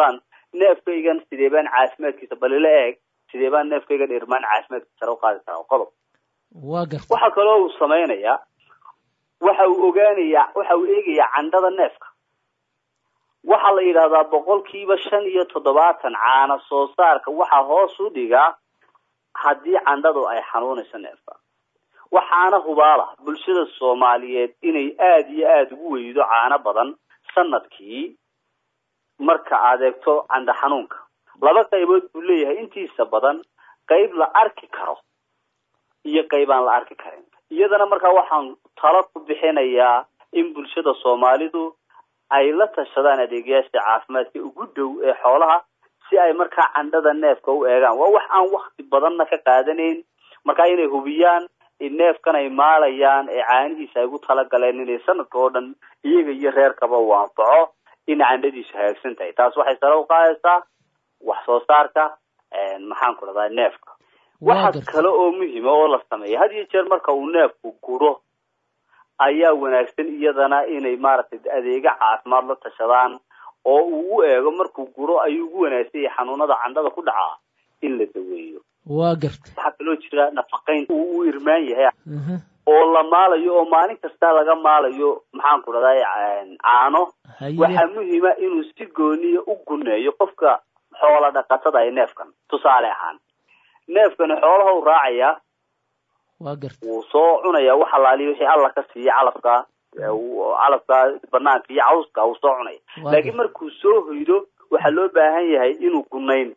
neefkaygan sidee baan caafimaadkiisa balila eeg sidee baan neefkaygan irmaan caafimaadkiisa sare u qaadi karaa qodob waa garta waxa kaloo uu samaynayaa waxa uu ogaanayaa waxa uu eegayaa candhada neefka waxaa la yidhahdaa boqolkiiba shan iyo toddobaatan caana soo saarka waxaa hoos u dhigaa haddii candhadu ay xanuunayso neefka waxaana hubaala bulshada soomaaliyeed inay aada iyo aada ugu weydo caano badan sanadkii marka aad eegto candha xanuunka laba qaybood buu leeyahay intiisa badan qayb la arki karo iyo qayb aan la arki karin iyadana markaa waxaan talo ku bixinayaa in bulshada soomaalidu ay la tashadaan adeegayaasha caafimaadka ugu dhow ee xoolaha si ay markaa candhada neefka u eegaan waa wax aan wakti badanna ka qaadanayn markaa inay hubiyaan in neefkan ay maalayaan ee caanihiisa ay ugu talagaleen inay sanadka oo dhan iyaga iyo reerkaba uu anfaco in candhadiisu hagaagsan tahay taas waxay sare u qaadaysaa wax soo saarka maxaan ku dhahdaa neefka waxa kale oo muhima oo la sameeya had iyo jeer marka uu neefku guro ayaa wanaagsan iyadana inay maaragtay adeega caafimaad la tashadaan oo uu u eego markuu guro ayuu ugu wanaagsan yahay xanuunada candhada ku dhacaa in la daweeyo waa garta waxaa kaloo jira nafaqayn uu u irmaan yahay oo la maalayo oo maalin kasta laga maalayo maxaan ku dhahdaa caano waxaa muhima inuu si gooniya u guneeyo qofka xoola dhaqatada ay neefkan tusaale ahaan neefkani xoolaha u raacayaa waa garta wuu soo cunaya wax alaaliya wixii alla ka siiya calafka calafka banaanka iyo cawska wuu soo cunaya laakiin markuu soo hoydo waxaa loo baahan yahay inuu gunayn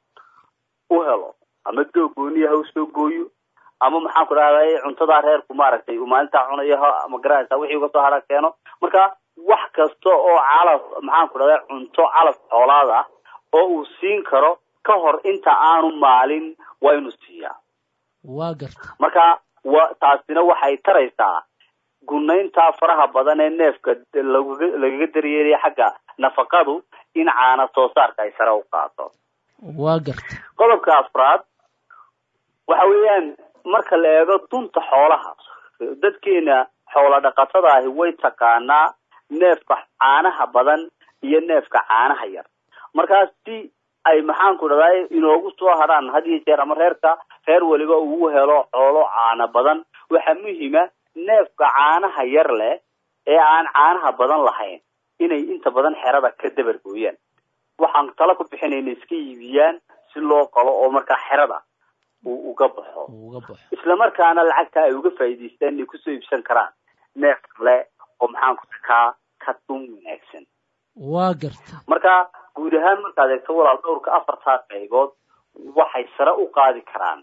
u helo ama doog gooniya ha usoo gooyo ama maxaan ku dhahday cuntadaa reerku maaragtay uu maalintaa cunayo ha magaranaysa wixii uga soo hara keeno marka wax kasta oo calaf maxaan ku dhahday cunto calaf xoolaad ah oo uu siin karo ka hor inta aanu maalin waa inuu siiyaa waa garta marka wa taasina waxay taraysaa gunayntaa faraha badan ee neefka lagaga lagaga daryeelaya xagga nafaqadu in caana soo saarka ay sare u qaato waa garta qodobka afraad waxa weeyaan marka la eego dunta xoolaha dadkeena xoola dhaqatada ahi way taqaanaa neefka caanaha badan iyo neefka caanaha yar markaas si ay maxaan ku dhahday inoogu soo hadhaan had iyo jeer ama reerka reer weliba uu helo xoolo caano badan waxaa muhima neefka caanaha yar leh ee aan caanaha badan lahayn inay inta badan xerada ka dabar gooyaan waxaan tala ku bixinayna iska iibiyaan si loo qalo oo markaa xerada uu uga baxo isla markaana lacagta ay uga faa'iidaystaan inay kusoo iibsan karaan neef kale oo maxaan ku kaa ka dun wanaagsan waa garta marka guud ahaan markaad eegto walaal dhowrka afartaa qaybood waxay sare u qaadi karaan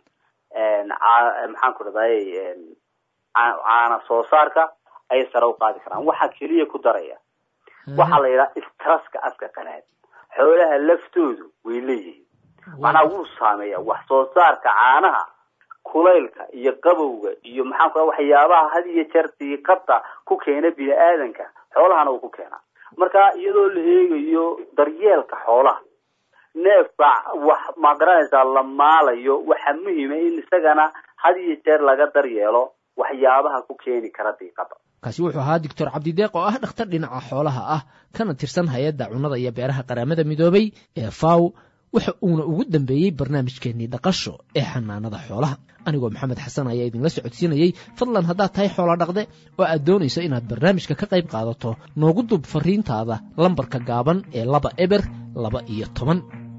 maxaan ku dhahday caana soo saarka ayay sare u qaadi karaan waxaa keliya ku daraya waxaa la yidhaha istraska afka qanaad xoolaha laftoodu way leeyihiin macnaha wuu saameeya wax soo saarka caanaha kulaylka iyo qabowga iyo maxaan ku waxyaabaha had iyo jeer diiqada ku keena bini aadanka xoolahana uu ku keenaa marka iyadoo la eegayo daryeelka xoolaha neefka wax ma garanaysaa la maalayo waxaa muhima in isagana had iyo jeer laga daryeelo waxyaabaha ku keeni kara diiqada kaasi wuxuu ahaa doctor cabdideeq oo ah dhakhtar dhinaca xoolaha ah kana tirsan hay-adda cunnada iyo beeraha qaramada midoobay ee faw waxa uuna ugu dambeeyey barnaamijkeennii dhaqasho ee xanaanada xoolaha anigoo maxamed xasan ayaa idinla socodsiinayey fadlan haddaad tahay xoolo dhaqde oo aad doonayso inaad barnaamijka ka qayb qaadato noogu dub fariintaada lambarka gaaban ee laba eber laba iyo toban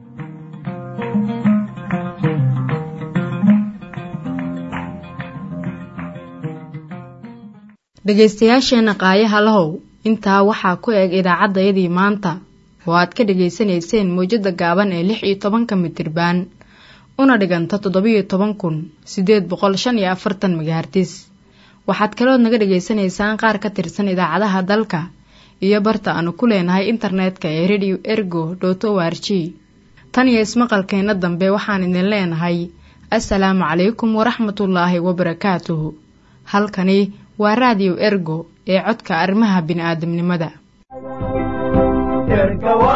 dhegaystayaasheenna qaayaha lahow intaa waxaa ku eg idaacaddayadii maanta oo aad ka dhegaysanayseen mawjadda gaaban ee lix iyo tobanka mitirbaan una dhiganta toddobiyo toban kun siddeed boqol shan iyo afartan megahartis waxaad kalood naga dhegaysanaysaan qaar ka tirsan idaacadaha dalka iyo barta aanu ku leenahay internetka ee radio ergo dot o r g tan iyo ismaqalkeenna dambe waxaan idin leenahay assalaamu calaykum waraxmatullaahi wabarakaatuhu halkani waa raadiyo ergo ee codka arrimaha bini'aadamnimada